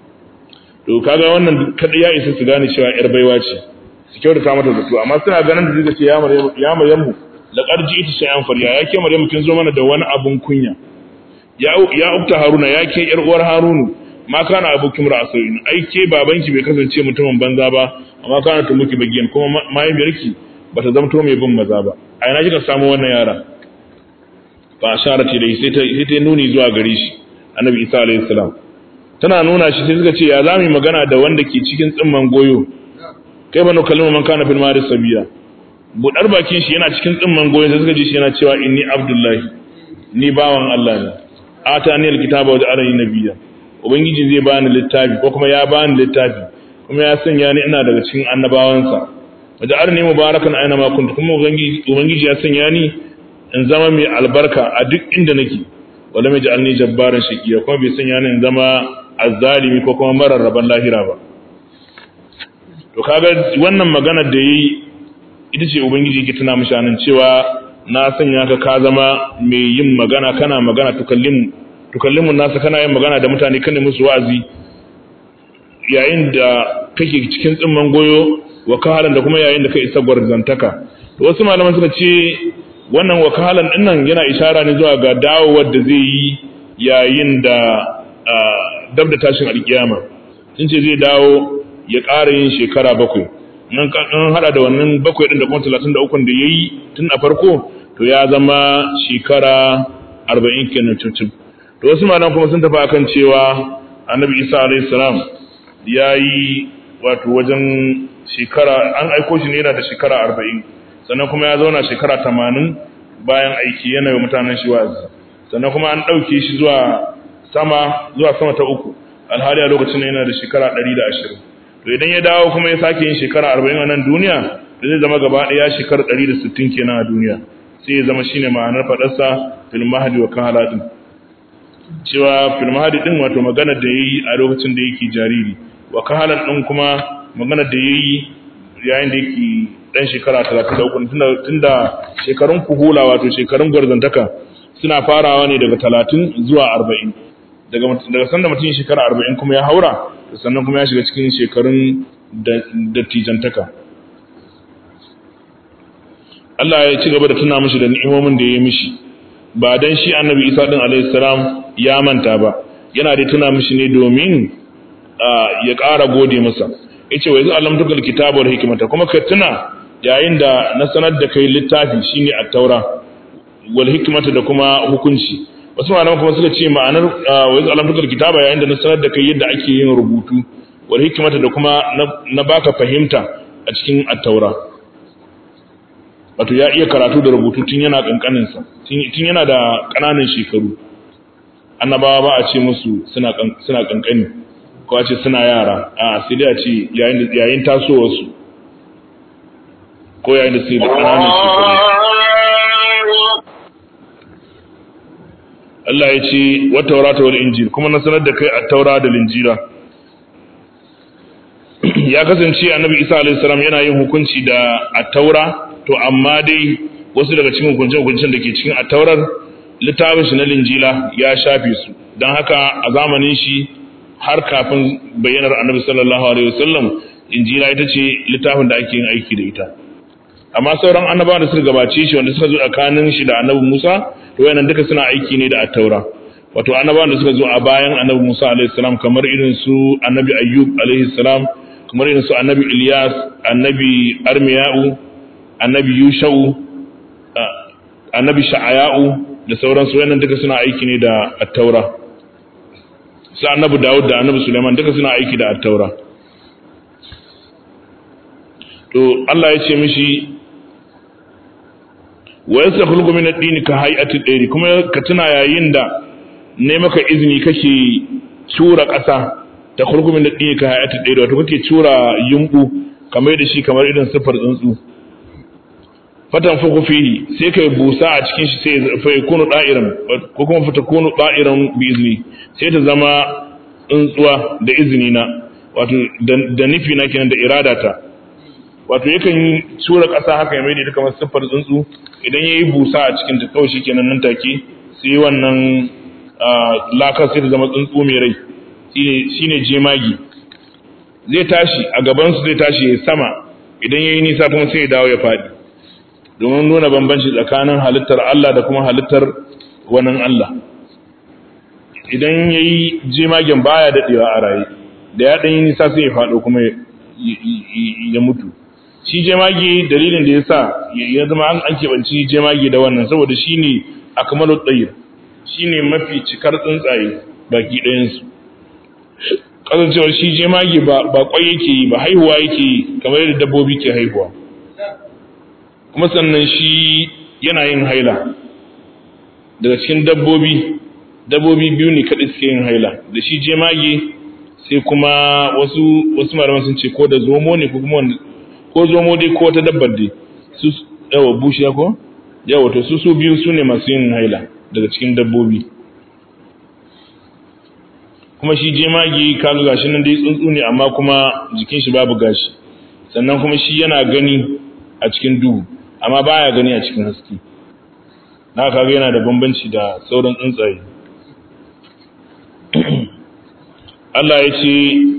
to kaga wannan kada ya isa su gane cewa yar baiwa ce su kyautata mata da to amma suna ganin da zai ce ya maryamu ya maryamu laqad ji'ti shay'an farya ya ke maryamu kin zo mana da wani abun kunya ya ya ukta haruna ya ke yar uwar harunu ma kana abukum ra'asoyin ai ke babanki bai kasance mutumin banza ba amma kana ta muki bagiyan kuma mahaifiyarki bata zamto mai bin maza ba a ina kika samu wannan yara fa asharati dai sai ta sai ta nuni zuwa gare shi annabi isa alayhi salam tana nuna shi sai suka ce ya zamu magana da wanda ke cikin tsimman goyo kai banu kalma man kana fil maris sabiya budar bakin shi yana cikin tsimman goyo sai suka ji shi yana cewa inni abdullahi ni bawan Allah ne atani alkitaba wa ja'alani nabiyya ubangiji zai bani littafi ko kuma ya bani littafi kuma ya sanya ni ina daga cikin annabawansa wa ja'alani mubarakan aina ma kuntu kuma ubangiji ubangiji ya sanya ni in zama mai albarka a duk inda nake wala mai ja'alni jabbaran shaqiya kuma bai sanya ni in zama azzalimi ko kuma mararraban lahira ba to kaga wannan magana da yayi ita ce ubangiji yake tuna mishi anan cewa na sanya ka ka zama mai yin magana kana magana tukallim tukallimun nasa kana yin magana da mutane kana musu wa'azi yayin da kake cikin tsimman goyo wakahalan da kuma yayin da ka isa gwarzantaka to wasu malaman suka ce wannan wakahalan din nan yana ishara ne zuwa ga dawowar da zai yi yayin da dab da tashin alkiyama sun ce zai dawo ya ƙara yin shekara bakwai nan kan hada da wannan bakwai din da kuma 33 da yayi tun a farko to ya zama shekara 40 kenan cucin to wasu malaman kuma sun tafi akan cewa annabi Isa alaihi salam yayi wato wajen shekara an aiko shi ne yana da shekara 40 sannan kuma ya zauna shekara 80 bayan aiki yana yi mutanen shi wa'azi sannan kuma an dauke shi zuwa sama zuwa sama ta uku alhali a lokacin yana da shekara 120 to idan ya dawo kuma ya sake yin shekara 40 a nan duniya da zai zama gaba ɗaya shekara 160 kenan a duniya sai ya zama shine ma'anar faɗarsa fil mahdi wa kahala din cewa fil mahdi din wato magana da yayi a lokacin da yake jariri wa kahala din kuma magana da yayi yayin da yake dan shekara 33 tunda tunda shekarun kuhula wato shekarun gwarzantaka suna farawa ne daga 30 zuwa 40 daga daga sanda mutum shekara 40 kuma ya haura sannan kuma ya shiga cikin shekarun dattijantaka Allah ya ci gaba da tuna mishi da ni'imomin da ya yi mishi ba dan shi annabi Isa din alaihi salam ya manta ba yana da tuna mishi ne domin ya ƙara gode masa yace wa yanzu allamtuka alkitaba wal hikmata kuma ka tuna yayin da na sanar da kai littafi shine at-taura wal hikmata da kuma hukunci wasu malaman kuma suka ce ma'anar wa yanzu allamtuka alkitaba yayin da na sanar da kai yadda ake yin rubutu wal hikmata da kuma na baka fahimta a cikin at-taura wato ya iya karatu da rubutu tun yana kankanin sa tun yana da kananan shekaru annabawa ba a ce musu suna suna kankani ko a ce suna yara a sai dai a ce yayin yayin tasowar su ko yayin da suke da kananan shekaru Allah ya ce wa taurata wal injil kuma na sanar da kai at-taura da linjira ya kasance annabi Isa alaihi salam yana yin hukunci da at-taura to amma dai wasu daga cikin hukunce-hukuncen da ke cikin attaurar littafin shi na linjila ya shafe su don haka a zamanin shi har kafin bayyanar annabi sallallahu alaihi wasallam injila ita ce littafin da ake yin aiki da ita amma sauran annabawa da suka gabace shi wanda suka zo tsakanin shi da annabi Musa to wayannan duka suna aiki ne da attaura wato annabawan da suka zo a bayan annabi Musa alaihi salam kamar irin su annabi Ayyub alaihi salam kamar irin su annabi Ilyas annabi Armiya'u annabi yushau annabi sha'aya'u da sauransu wannan duka suna aiki ne da attaura su annabi dawud da annabi suleiman duka suna aiki da attaura to Allah ya ce mishi wa yastakhluqu min ad-din ka hay'ati ad kuma ka tuna yayin da ne maka izini kake cura ƙasa ta khulqu min ad-din ka hay'ati ad wato kake cura yumbu kamar da shi kamar irin sifar tsuntsu fatan fuku fihi sai kai busa a cikin shi sai fa yakunu da'iran ko kuma fa takunu da'iran bi izni sai ta zama tsuntsuwa da izini na wato da nufi na kenan da irada ta wato yakan tura ƙasa haka ya maida kamar siffar tsuntsu idan yayi busa a cikin ta kawai shikenan nan take sai wannan lakar sai ta zama tsuntsu mai rai shine shine jemagi zai tashi a gaban su zai tashi ya sama idan yayi nisa kuma sai ya dawo ya fadi domin nuna bambanci tsakanin halittar Allah da kuma halittar wannan Allah idan ya yi jemagen baya daɗewa a raye da ya ɗanyi nisa sai ya faɗo kuma ya mutu shi jemage dalilin da ya sa ya zama an keɓanci jemage da wannan saboda shi ne a kamalu ɗayir shi ne mafi cikar tsuntsaye baki ɗayansu kasancewar shi jemage ba kwai yake yi ba haihuwa yake yi kamar yadda dabbobi ke haihuwa kuma sannan shi yana yin haila daga cikin dabbobi dabbobi biyu ne kaɗai suke yin haila da shi jemage sai kuma wasu wasu malaman sun ce ko da zomo ne ko kuma wanda ko zomo dai ko wata dabbar dai su yawa bushiya ko yawa to su su biyu su ne masu yin haila daga cikin dabbobi kuma shi jemage kaga gashi nan dai tsuntsu ne amma kuma jikin shi babu gashi sannan kuma shi yana gani a cikin duhu amma baya gani a cikin haske na kaga yana da bambanci da sauran tsuntsaye Allah ya ce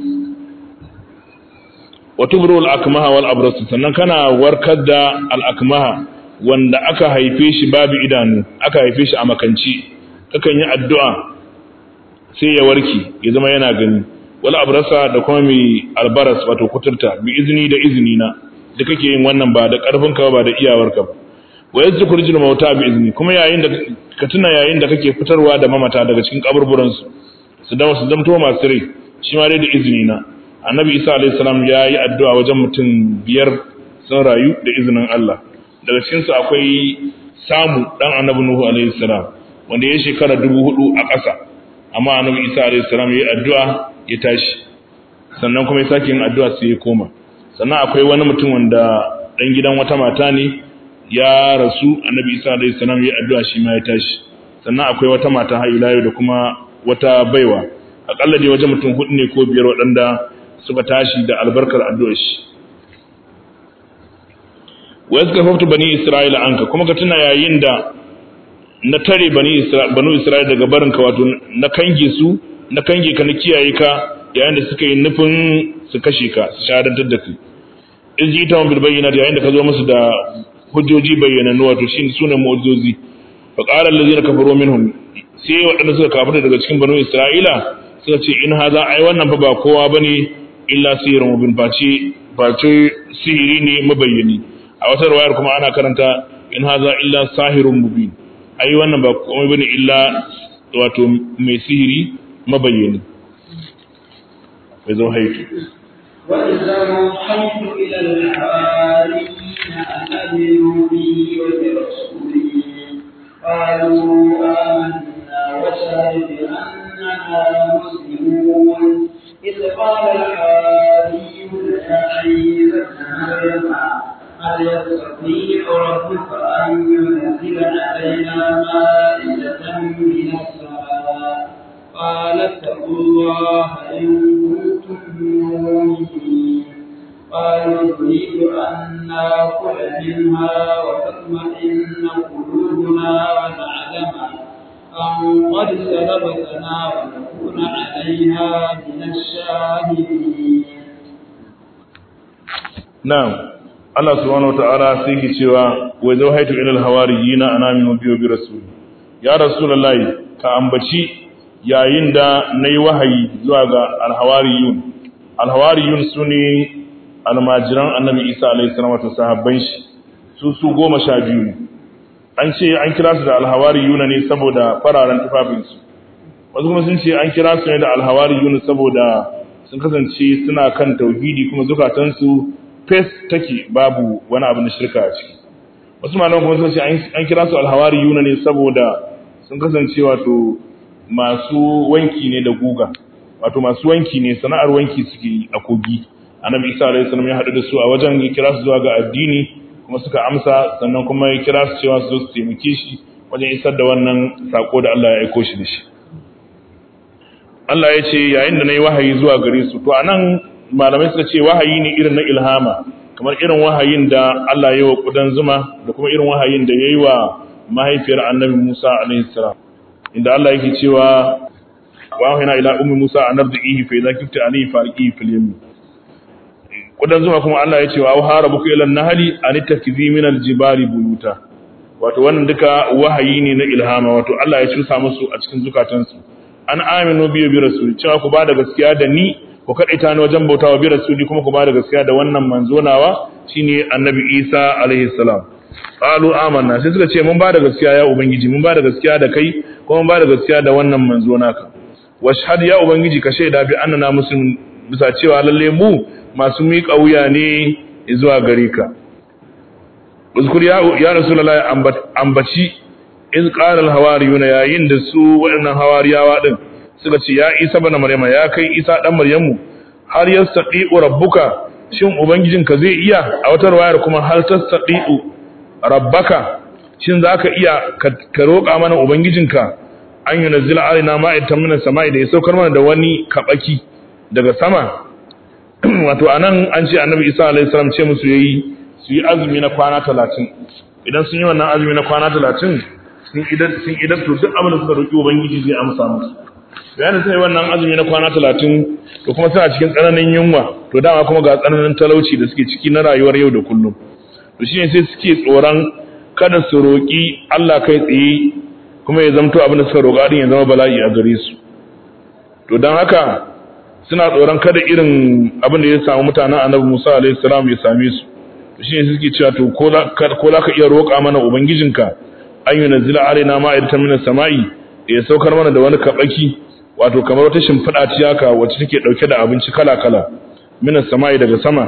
wa tubru al-akmaha wal abras sannan kana warkar da al-akmaha wanda aka haife shi babu idanu aka haife shi a makanci kakan yi addu'a sai ya warke ya zama yana gani wal abrasa da kuma mai albaras wato kuturta bi izini da izini na da kake yin wannan ba da karfin ka ba da iyawar ka ba wa yazkur jil mauta bi izini kuma yayin da ka tuna yayin da kake fitarwa da mamata daga cikin kaburburan su su dawo su zamto masu rai shi ma dai da izini na annabi isa alayhi salam ya yi addu'a wajen mutum biyar sun rayu da izinin Allah daga cikin su akwai samu dan annabi nuhu alayhi salam wanda ya shekara dubu hudu a ƙasa amma annabi isa alayhi salam ya yi addu'a ya tashi sannan kuma ya sake yin addu'a sai ya koma sannan akwai wani mutum wanda dan gidan wata mata ne ya rasu annabi isa alayhi salam ya yi addu'a shi ma ya tashi sannan akwai wata mata har ila da kuma wata baiwa akalla dai wajen mutum hudu ne ko biyar waɗanda suka tashi da albarkar addu'ar shi wa yaskafaftu bani isra'ila anka kuma ka tuna yayin da na tare bani banu isra'ila daga barinka wato na kange su na kange ka na kiyaye ka yayin da suka yi nufin su kashe ka su shahadantar da kai in ji ita bil bayyana yayin da ka zo musu da hujjoji bayyanannu wato shi sunan mu'jizozi fa qala allazina kafaru minhum sai waɗanda suka kafirta daga cikin banu isra'ila suka ce in haza ai wannan fa ba kowa bane illa sihirun mubin face face sihiri ne mabayyani a wata riwayar kuma ana karanta in haza illa sahirun mubin ai wannan ba komai bane illa wato mai sihiri mabayyani bai zo haitu وإذا أوحيت إلى الحواريين أن آمنوا بي وبرسولي قالوا آمنا واشهد بأننا مسلمون إذ قال الحواريون يا عيسى ابن مريم هل يستطيع ربك أن ينزل علينا مائدة من السماء قال اتقوا الله إن كنتم مؤمنين قالوا نريد أن نأكل منها وتطمئن قلوبنا ونعلم أن قد سلبتنا ونكون عليها من الشاهدين na'am Allah subhanahu wata'ala sai ke cewa wa zawhaitu ila al-hawariyina ana min biyo bi rasul ya rasulullahi ka ambaci yayin da nayi wahayi zuwa ga al-hawariyun al-hawariyun sune almajiran annabi Isa alayhi salam wato sahabban shi su su goma sha biyu ne an ce an kira su da al-hawariyuna ne saboda fararen tufafin su wasu kuma sun ce an kira su ne da al-hawariyun saboda sun kasance suna kan tauhidi kuma zukatansu fes take babu wani abu na shirka a ciki wasu malaman kuma sun ce an kira su alhawari yuna ne saboda sun kasance wato masu wanki ne da guga wato masu wanki ne sana'ar wanki suke yi a kogi annabi isa alaihi salam ya haɗu da su a wajen ya kira su zuwa ga addini kuma suka amsa sannan kuma ya kira su cewa su zo su taimake shi wajen isar da wannan sako da Allah ya aiko shi da shi Allah ya ce yayin da na yi wahayi zuwa gare su to anan malamai suka ce wahayi ne irin na ilhama kamar irin wahayin da Allah ya yi wa kudan zuma da kuma irin wahayin da ya yi wa mahaifiyar annabi Musa alaihi salam inda Allah yake cewa wa wahina ila ummi Musa an ardihi fa idza kifta alayhi farqi fil yam kudan zuma kuma Allah ya ce wa harabuka ila an-nahli an takizi min al-jibali buyuta wato wannan duka wahayi ne na ilhama wato Allah ya cusa musu a cikin zukatansu an aminu biyu bi rasuli cewa ku ba da gaskiya da ni ku kaɗaita ni wajen bautawa bi rasuli kuma ku ba da gaskiya da wannan manzo nawa shine annabi Isa alaihi salam qalu amanna sai suka ce mun ba da gaskiya ya ubangiji mun ba da gaskiya da kai kuma mun ba da gaskiya da wannan manzo naka washhad ya ubangiji ka shaida bi annana muslimin bisa cewa lalle mu masu miƙa wuya ne zuwa gare ka uzkur ya ya rasulullahi ambaci iz qala al-hawariyuna yayin da su waɗannan hawariyawa din suka ce ya Isa bana Maryama ya kai Isa dan Maryamu har yastati'u rabbuka shin ubangijinka zai iya a wata riwayar kuma hal tastati'u rabbaka shin zaka iya ka roƙa mana ubangijinka an yunzila alaina ma'idatan minas sama'i da ya saukar mana da wani kabaki daga sama wato anan an ce annabi Isa alaihi salam ce musu yayi su yi azumi na kwana talatin idan sun yi wannan azumi na kwana talatin sun idan sun idan to duk abin da suka roƙi ubangiji zai amsa musu bayan da sai wannan azumi na kwana talatin to kuma suna cikin tsananin yunwa to dama kuma ga tsananin talauci da suke ciki na rayuwar yau da kullum to shine sai suke tsoron kada su roƙi Allah kai tsaye kuma ya zamto abin da suka roƙa din ya zama bala'i a gare su to don haka suna tsoron kada irin abin da ya samu mutanen annabi Musa alaihi salam ya same su to shine suke cewa to ko za ka iya roƙa mana ubangijinka an yi nazila alaina ma'idatan minas sama'i ya saukar mana da wani kabaki wato kamar wata shimfiɗa ce haka wacce take ɗauke da abinci kala-kala minas sama'i daga sama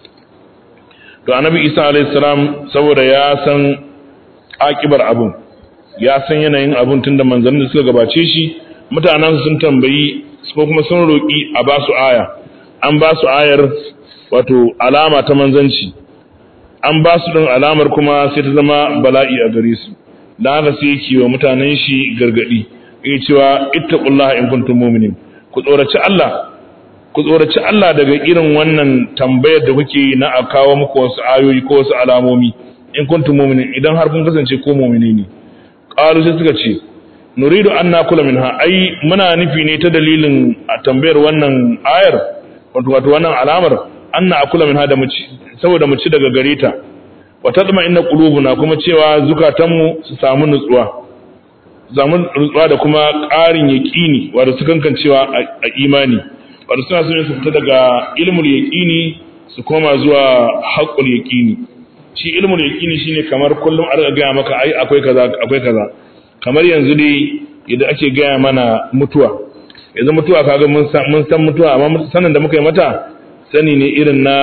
to annabi isa alayhi salam saboda ya san akibar abun ya san yanayin abun tunda manzannin da suka gabace shi mutanen sun tambayi ko kuma sun roƙi a ba su aya an ba su ayar wato alama ta manzanci an ba su ɗin alamar kuma sai ta zama bala'i a gare su dan haka sai yake wa mutanen shi gargadi yake cewa ittaqullaha in kuntum mu'minin ku tsoraci Allah ku tsoraci Allah daga irin wannan tambayar da kuke yi na a kawo muku wasu ayoyi ko wasu alamomi in kuntum mu'minin idan har kun kasance ko mu'mini ne qalu sai suka ce nuridu an nakula minha ai muna nufi ne ta dalilin a tambayar wannan ayar wato wato wannan alamar anna akula minha da mu ci saboda mu ci daga gare ta wa tadma inna qulubuna kuma cewa zukatanmu su samu nutsuwa zamu nutsuwa da kuma ƙarin yaqini wato su kankancewa a imani wato suna son su fita daga ilmul yaqini su koma zuwa haqqul yaqini shi ilmul yaqini shine kamar kullum a riga gaya maka ai akwai kaza akwai kaza kamar yanzu dai idan ake gaya mana mutuwa yanzu mutuwa kaga mun san mun san mutuwa amma sanin da muka yi mata sani ne irin na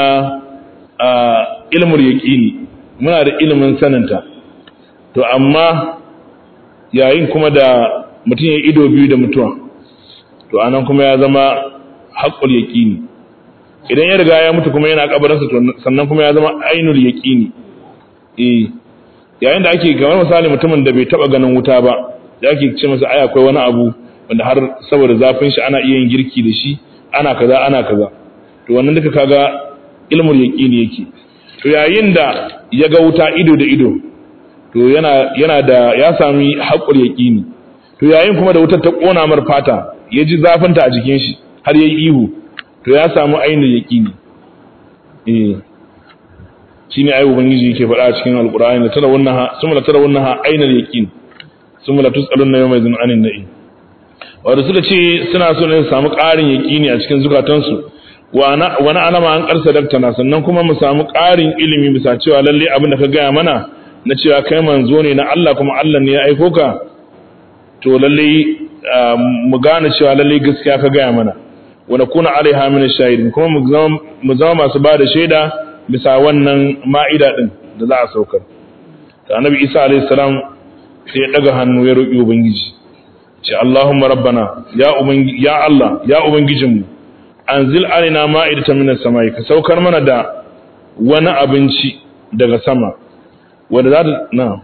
ilmul yaqini muna da ilimin saninta to amma yayin kuma da mutum ya ido biyu da mutuwa to anan kuma ya zama haqqul yaqini idan ya riga ya mutu kuma yana kabarinsa to sannan kuma ya zama ainul yaqini eh yayin da ake kamar misali mutumin da bai taba ganin wuta ba da ake ce masa ai akwai wani abu wanda har saboda zafin shi ana iya yin girki da shi ana kaza ana kaza to wannan duka kaga ilmul yaqini yake to yayin da ya ga wuta ido da ido to yana yana da ya sami haƙur yaqini to yayin kuma da wutar ta kona mar fata ya ji zafin ta a jikin shi har yayi ihu to ya samu ainul yaqini eh shine ayi ubangiji yake faɗa a cikin alqur'ani la tara wannan summa la tara wannan ainul yaqin summa la tusaluna yawma idhin anin na'im wanda suka ce suna so ne su samu ƙarin yaqini a cikin zukatansu wani alama an karsa daktana sannan kuma mu samu ƙarin ilimi bisa cewa lalle abin da ka gaya mana na cewa kai manzo ne na Allah kuma Allah ne ya aiko ka to lalle mu gane cewa lalle gaskiya ka gaya mana wa nakuna alaiha min shahidin kuma mu zama masu ba da shaida bisa wannan ma'ida din da za a saukar da annabi Isa alaihi salam sai ya daga hannu ya roki ubangiji ce Allahumma rabbana ya ubangi ya Allah ya ubangijinmu anzil alaina ma'idatan minas samai ka saukar mana da wani abinci daga sama wanda za ta na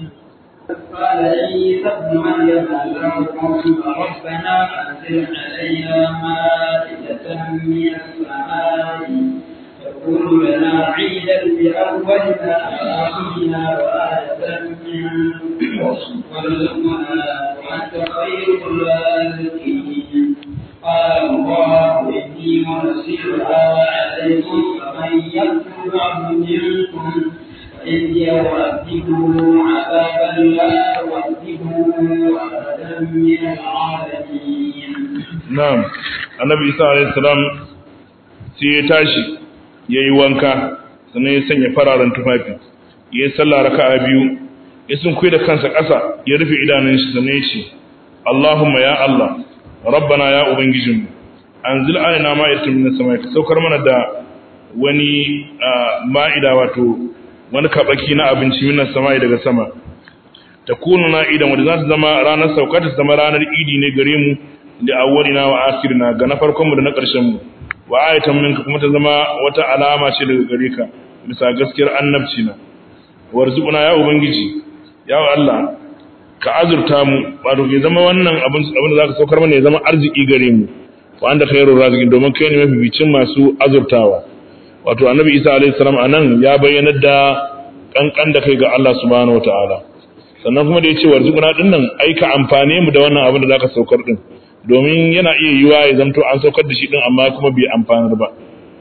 قال عيسى ابن مريم اللهم ربنا انزل علينا مائدة من السماء تكون لنا عيدا لأولنا وآخرنا وآية منك وارزقنا وأنت خير الرازقين قال الله إني منزلها عليكم فمن يكفر منكم فإني أعذبه عذابا لا أعذبه أحدا من العالمين. نعم النبي صلى الله عليه وسلم sai ya tashi ya yi wanka sannan ya sanya fararen tufafi ya yi sallah raka'a biyu ya sun da kansa ƙasa ya rufe idanun shi sannan ya ce Allahumma ya Allah rabbana ya ubangijinmu anzil alaina ma'idatan minas samai ka saukar mana da wani ma'ida wato wani kabaki na abinci minas samai daga sama takunu na idan wanda za ta zama ranar sauka ta zama ranar idi ne gare mu da awwalina wa akhirina ga na farkon mu da na ƙarshen mu wa ayatan minka kuma ta zama wata alama ce daga gare ka bisa gaskiyar annabci na warzuquna ya ubangiji ya Allah ka azurta mu wato ke zama wannan abin abin da zaka saukar mana ya zama arziki gare mu wa anda khairur raziqin domin kai ne mafificin masu azurtawa wato annabi isa alaihi salam anan ya bayyana da kankan da kai ga Allah subhanahu wataala sannan kuma da ya ce warzuquna din nan ai ka amfane mu da wannan abin da zaka saukar din domin yana iya yiwa ya zanto an saukar da shi din amma kuma bai amfanar ba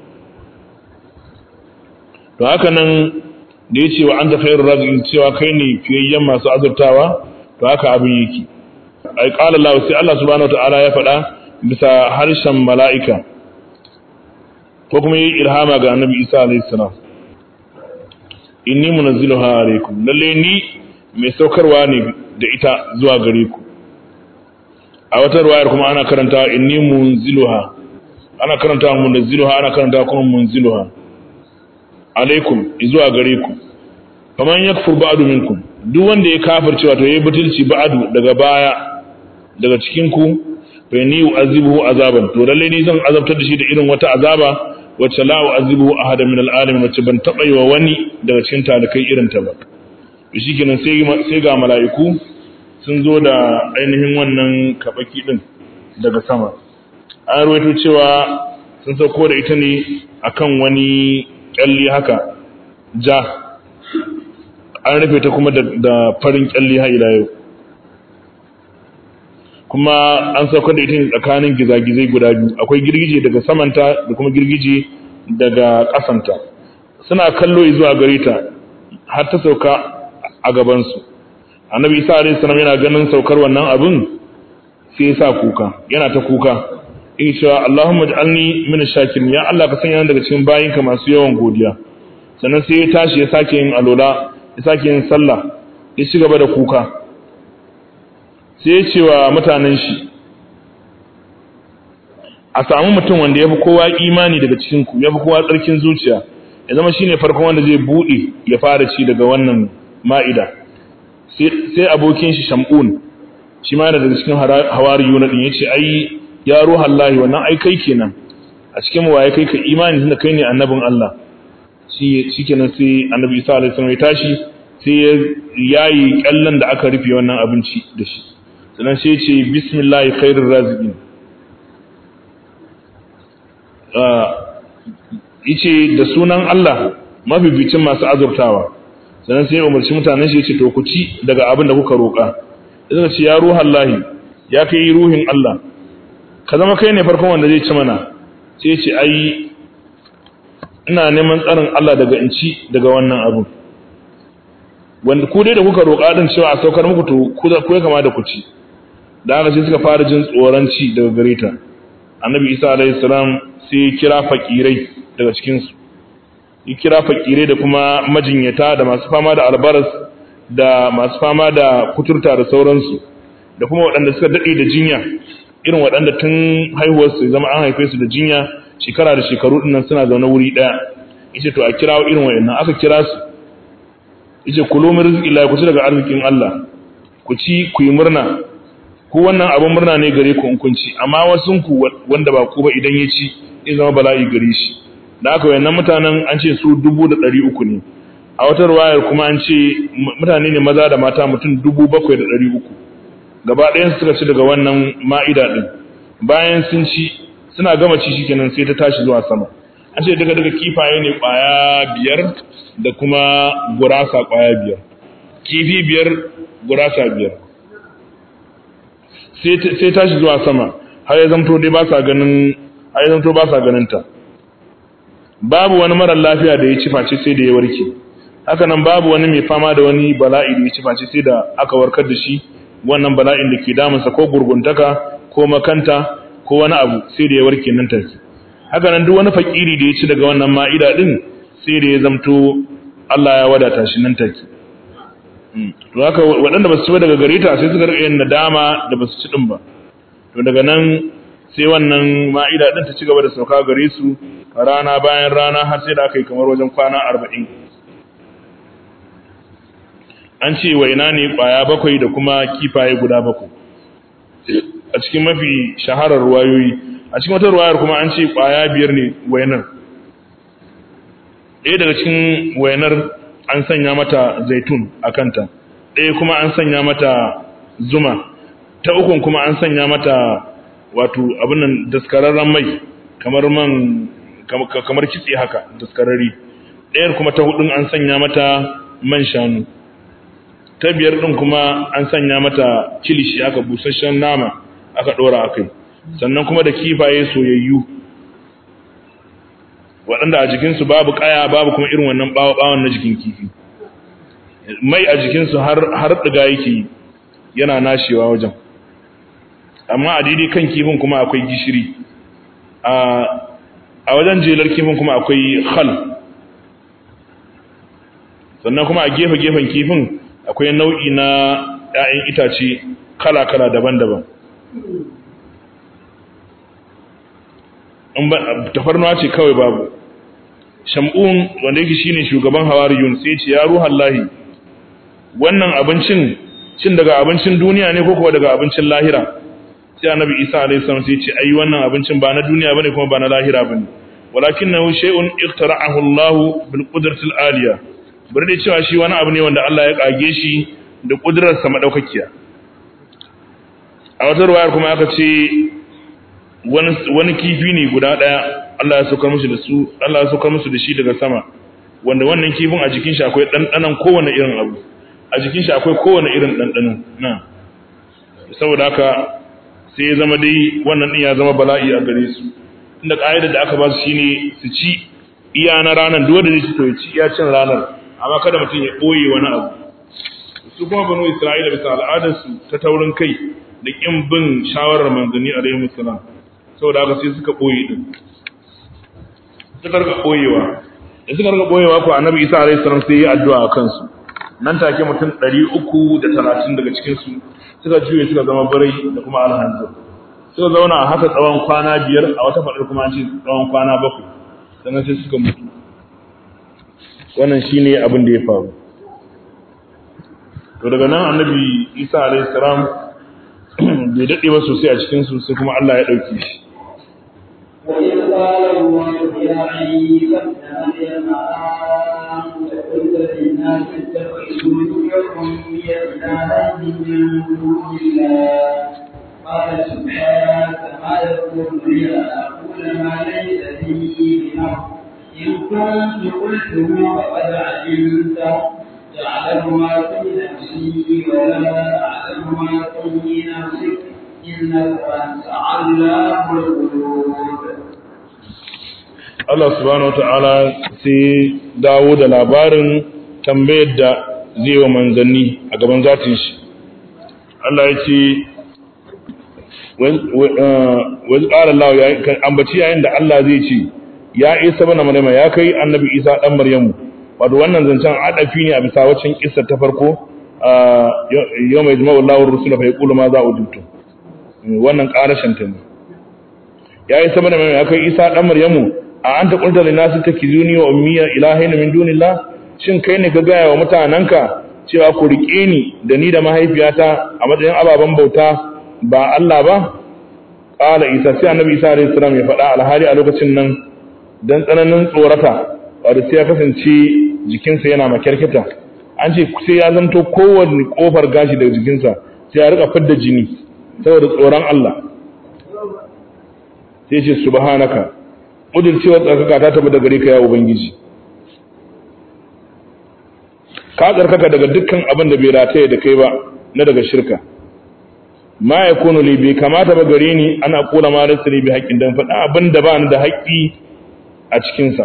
to haka nan da ya ce wa anta khairur raziqin cewa kai ne fiyayyen masu azurtawa to haka abin yake ai qala Allah sai Allah subhanahu wataala ya faɗa bisa harshen mala'ika ko kuma yi ilhama ga annabi Isa alayhi salam inni munazziluha alaykum lalle ni mai saukarwa ne da ita zuwa gare ku a wata ruwayar kuma ana karanta inni munziluha ana karanta munazziluha ana karanta kuma munziluha alaikum zuwa gare ku faman yakfur ba'du minkum duk wanda ya kafirce wato yayi butulci ba'du daga baya daga cikin ku fa ni u'azibuhu azaban to lalle ni zan azabtar da shi da irin wata azaba wacce la u'azibuhu ahada min al'alamin wacce ban taba yi wa wani daga cikin talakai irin ta ba shikenan sai sai ga mala'iku sun zo da ainihin wannan kabaki din daga sama an rawaito cewa sun sauko da ita ne akan wani kyalli haka ja an rufe ta kuma da farin kyalli har ila yau kuma an saukar da ita ne tsakanin gizagizai guda biyu akwai girgije daga samanta da kuma girgije daga ƙasanta suna kallo zuwa gare ta har ta sauka a gabansu annabi isa alaihi salam yana ganin saukar wannan abin sai ya sa kuka yana ta kuka in cewa Allahumma ij'alni min ash-shakirin ya Allah ka sanya ni daga cikin bayinka masu yawan godiya sannan sai ya tashi ya sake yin alola ya sake yin sallah ya ci gaba da kuka sai ya ce wa mutanen shi a samu mutum wanda ya fi kowa imani daga cikin ku ya fi kowa tsarkin zuciya ya zama shine farkon wanda zai bude ya fara ci daga wannan ma'ida sai abokin shi shamun shi ma daga cikin hawariyuna din yace ai ya ruhan lahi wannan ai kai kenan a cikin mu waye kai ka imani tunda kai ne annabin Allah shi shikenan sai annabi Isa alaihi salam ya tashi sai ya yayi kallan da aka rufe wannan abinci da shi sannan sai ya ce bismillahi khairur raziqin yace da sunan Allah mabibicin masu azurtawa sannan sai ya umarci mutanen shi yace to ku ci daga abin da kuka roka idan ce ya ruhan lahi ya kai ruhin Allah ka zama kai ne farkon wanda zai ci mana sai ce ai ina neman tsarin Allah daga in ci daga wannan abu wanda ku dai da kuka roƙa din cewa a saukar muku to ku ya kama da ku ci da haka sai suka fara jin tsoron ci daga gare ta annabi isa alaihi salam sai ya kira fakirai daga cikin su ya kira fakirai da kuma majinyata da masu fama da albaras da masu fama da kuturta da sauransu da kuma waɗanda suka daɗe da jinya irin waɗanda tun haihuwarsu zama an haife su da jinya shekara da shekaru dinnan suna zaune wuri ɗaya yace to a kirawo irin waɗannan aka kira su yace kulu min rizqillahi ku ci daga arzikin Allah ku ci ku yi murna ku wannan abin murna ne gare ku in kun ci amma wasun ku wanda ba ku ba idan ya ci zai zama bala'i gare shi da aka wayannan mutanen an ce su dubu da ɗari uku ne a wata ruwayar kuma an ce mutane ne maza da mata mutum dubu bakwai da ɗari uku gaba ɗayan suka ci daga wannan ma'ida ɗin bayan sun ci suna gama ci shi kenan sai ta tashi zuwa sama an ce daga daga kifaye ne ƙwaya biyar da kuma gurasa ƙwaya biyar kifi biyar gurasa biyar sai tashi zuwa sama har ya zamto dai ba sa ganin har ya zamto ba sa ganin ta babu wani mara lafiya da ya ci face sai da ya warke haka nan babu wani mai fama da wani bala'i da ya ci face sai da aka warkar da shi wannan bala'in da ke damunsa ko gurguntaka ko makanta ko wani abu sai da ya warke nan take haka nan duk wani fakiri da ya ci daga wannan ma'ida din sai da ya zamto Allah ya wadata shi nan take to haka waɗanda ba su ci ba daga gare ta sai suka rika yin nadama da ba su ci din ba to daga nan sai wannan ma'ida din ta ci gaba da sauka gare su rana bayan rana har sai da aka yi kamar wajen kwana arba'in an ce waina ne ƙwaya bakwai da kuma kifaye guda bakwai a cikin mafi shaharar ruwayoyi a cikin wata ruwayar kuma an ce ƙwaya biyar ne wainar ɗaya daga cikin wainar an sanya mata zaitun a kanta ɗaya kuma an sanya mata zuma ta ukun kuma an sanya mata wato abinan daskararren mai kamar man kamar kitse haka daskararri ɗayar kuma ta hudun an sanya mata man shanu ta biyar ɗin kuma an sanya mata kilishi aka busasshen nama aka ɗora a kai sannan kuma da kifaye soyayyu waɗanda a jikinsu babu ƙaya babu kuma irin wannan ɓawon na jikin kifi mai a jikinsu har ɗiga yake yana nashewa wajen amma a daidai kan kifin kuma akwai gishiri a wajen jelar kifin kuma akwai hal sannan kuma a gefe-gefen kifin akwai nau'i na ‘ya'yan itace kala-kala daban-daban tafarnuwa ce kawai babu shamun wanda yake shine shugaban hawariyun sai ce ya ruhan lahi wannan abincin cin daga abincin duniya ne ko kuwa daga abincin lahira sai annabi isa alaihi salam sai ce ai wannan abincin ba na duniya bane kuma ba na lahira bane walakinahu shay'un iqtara'ahu Allah bil qudrati al aliyah bari dai cewa shi wani abu ne wanda Allah ya kage shi da kudurarsa madaukakiya a wata ruwayar kuma aka ce wani kifi ne guda daya Allah ya saukar musu da su Allah ya saukar musu da shi daga sama wanda wannan kifin a jikin shi akwai dandanan kowane irin abu a jikin shi akwai kowane irin dandano na saboda haka sai ya zama dai wannan din ya zama bala'i a gare su inda ƙa'idar da aka ba su shine su ci iya na ranar duk wanda zai ci to ya ci iya cin ranar amma kada mutum ya ɓoye wani abu su kuma banu isra'ila bisa al'adarsu ta taurin kai da ƙin bin shawarar manzanni a rahimu salam saboda haka sai suka ɓoye din suka rika ɓoyewa da suka rika ɓoyewa ko annabi isa alaihi salam sai ya addu'a a kansu nan take mutum ɗari uku da talatin daga cikinsu suka juye suka zama birai da kuma alhanzir suka zauna a haka tsawon kwana biyar a wata faɗar kuma an ce tsawon kwana bakwai sannan sai suka mutu wannan shine abin da ya faru to daga nan annabi isa alayhi salam bai dade ba sosai a cikin su sai kuma Allah ya dauke shi وإذ قال الله يا عيسى ابن مريم أنت قلت للناس اتخذوني وأمي إلهين من دون الله قال سبحانك ما يكون لي أن أقول ما ليس لي بحق إن كنت قلته فقد علمته تعلم ما في نفسي ولا أعلم ما في نفسك إنك أنت علام الغيوب Allah subhanahu wata'ala sai dawo da labarin tambayar da zai wa manzanni a gaban zatin shi Allah ya ce wani ƙara Allah ya ambaci yayin da Allah zai ce ya isa bana maryama ya kai annabi isa dan maryamu wato wannan zancen adafi ne a bisa waccan kissa ta farko yau mai jima'u Allah rusula fa yaqulu ma za ujutu wannan karashin ta ne ya isa bana maryama ya kai isa dan maryamu a anta qulta lin nas takizuni wa ummiya ilahaina min dunillah shin kai ne ka gaya wa mutananka cewa ku rike ni da ni da mahaifiyata a matsayin ababen bauta ba Allah ba qala isa sai annabi isa alaihi salam ya faɗa alhali a lokacin nan dan tsananin tsorata wanda sai ya kasance jikinsa yana makyarkita an ce sai ya zanto kowanne kofar gashi daga jikinsa sai ya rika fidda jini saboda tsoron Allah sai ce subhanaka cewa tsarkaka ta tabbata gare ka ya ubangiji ka tsarkaka daga dukkan abin da bai rataye da kai ba na daga shirka ma ya kunu li bai kamata ba gare ni ana kula ma rasa ne bi haƙƙin dan faɗa abin da ba ni da haƙƙi a cikinsa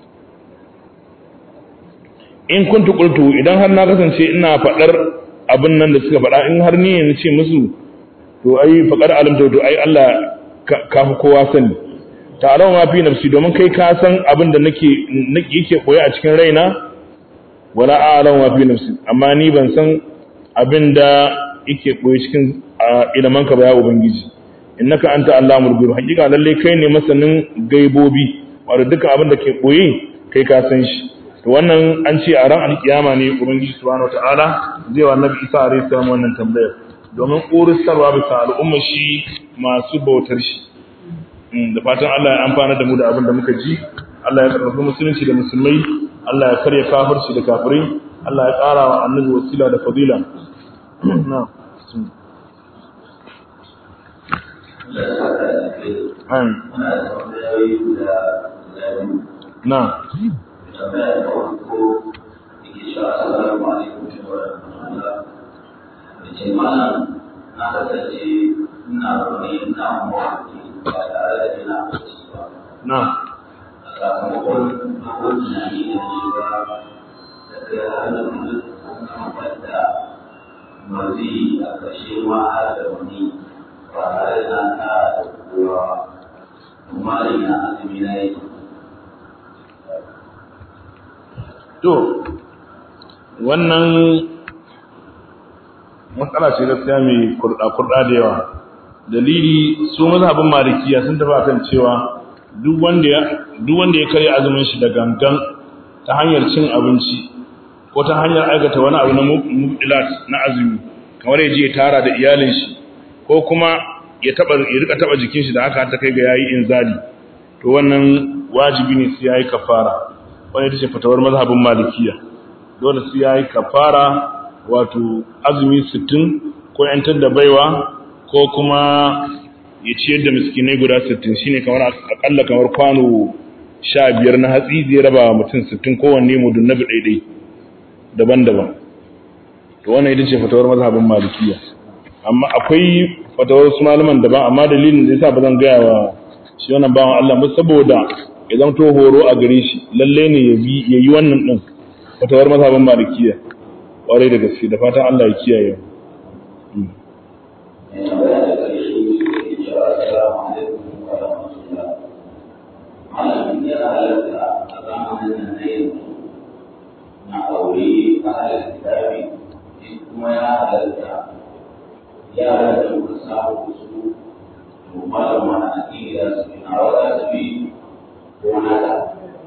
in kuntu qultu idan har na kasance ina faɗar abin nan da suka faɗa in har ni ne ce musu to ai faqad alimta to ai Allah ka fi kowa sani ta'ala ma fi nafsi domin kai ka san abin da nake yake koyi a cikin raina wala a'lamu ma fi nafsi amma ni ban san abin da yake koyi cikin ilman ka ba ya ubangiji innaka anta allamul ghuyub hakika lalle kai ne masanin gaibobi wato duka abin da ke koyi kai ka san shi to wannan an ce a ran alkiyama ne ubangiji subhanahu wataala zai wa annabi isa alaihi salam wannan tambayar domin ƙoristarwa bisa al'umma shi masu bautar shi da fatan Allah ya amfana da mu da abin da muka ji Allah ya karfafi musulunci da musulmai Allah ya karya kafirci da kafirai Allah ya ƙara wa annabi wasila da fadila na na tambaya da farko yake cewa assalamu alaikum wa rahmatullah da ce malam na kasance ina zaune ina mawarki ba tare da ina bacci ba na a sakamakon akwai tunani da shiga da kai hannun kamar da mazi a ƙarshe ma har da wani ba tare da na ƙara da kowa amma ina azumi na yi to wannan matsala ce gaskiya mai kurɗa-kurɗa da yawa dalili su mazhabin malikiya sun tafi akan cewa duk wanda ya duk wanda ya karya azumin shi da gangan ta hanyar cin abinci ko ta hanyar aikata wani abu na mubdilat na azumi kamar ya je ya tara da iyalin shi ko kuma ya taba ya rika taba jikin shi da haka ta kai ga yayi inzali to wannan wajibi ne sai yayi kafara wani ita ce fatawar mazhabin malikiya dole sai yayi kafara wato azumi 60 ko yantar da baiwa ko kuma ya ciyar da miskinai guda 60 shine kamar akalla kamar kwano 15 na hatsi zai raba wa mutum 60 kowanne mudun nabi daidai daban-daban to wannan ita ce fatawar mazhabin malikiya amma akwai fatawar su malaman daban amma dalilin da yasa ba zan gaya wa shi wannan bawan Allah ba saboda ya zamto horo a gare shi lalle ne ya bi yayi wannan din fatawar mazhabin malikiya kwarai da gaske da fatan Allah ya kiyaye na aure a halar kitabi kuma ya halarta yara da muka samu su to malama na akida su na wata su bi ko nada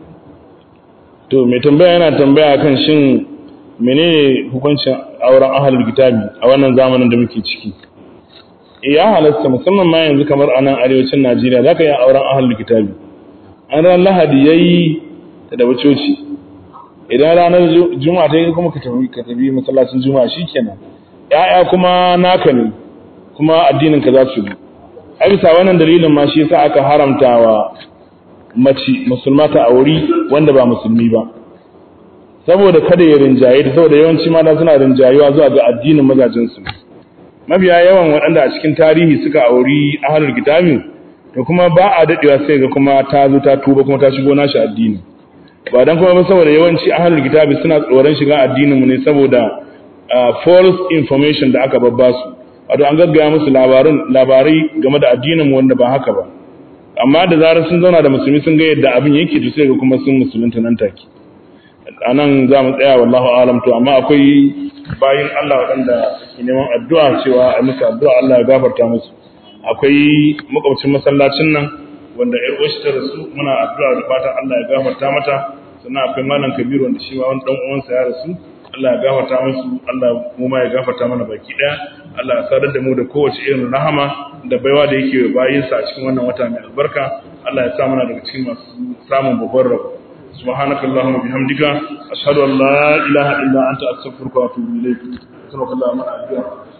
to mai tambaya yana tambaya kan shin menene hukuncin auren ahlul kitabi a wannan zamanin da muke ciki ya halatta musamman ma yanzu kamar a nan arewacin Najeriya zaka yi auren ahlul kitabi an ran Lahadi yayi ta da coci idan ranar juma'a ta yi kuma ka tafi ka tafi masallacin juma'a shikenan ya'ya kuma naka ne kuma addinin ka za su bi a bisa wannan dalilin ma shi yasa aka haramta wa mace musulma ta auri wanda ba musulmi ba saboda kada ya rinjaye da saboda yawanci mata suna rinjayuwa zuwa ga addinin mazajin su mabiya yawan waɗanda a cikin tarihi suka auri ahlul kitabi to kuma ba a dadewa sai ga kuma ta zo ta tuba kuma ta shigo nashi addini ba dan kuma ba saboda yawanci ahlul kitabi suna tsoron shiga addinin mu ne saboda false information da aka babba su wato an gaggaya musu labarin labarai game da addinin mu wanda ba haka ba amma da zarar sun zauna da musulmi sun ga yadda abin yake to sai ga kuma sun musulunta nan take anan za mu tsaya wallahu alam to amma akwai bayin Allah waɗanda ke neman addu'a cewa a musu addu'a Allah ya gafarta musu akwai makwabcin masallacin nan wanda ƴar uwarsa ta rasu muna addu'a da fatan Allah ya gafarta mata sannan akwai malam Kabiru wanda shi ma wani dan uwansa ya rasu Allah ya gafarta musu Allah mu ma ya gafarta mana baki daya Allah ya sadar da mu da kowace irin rahama da baiwa da yake bayin sa a cikin wannan wata mai albarka Allah ya sa mana daga cikin masu samun babbar rabo subhanakallahumma bihamdika ashhadu an la ilaha illa anta astaghfiruka wa atubu ilayk sallallahu alaihi wa sallam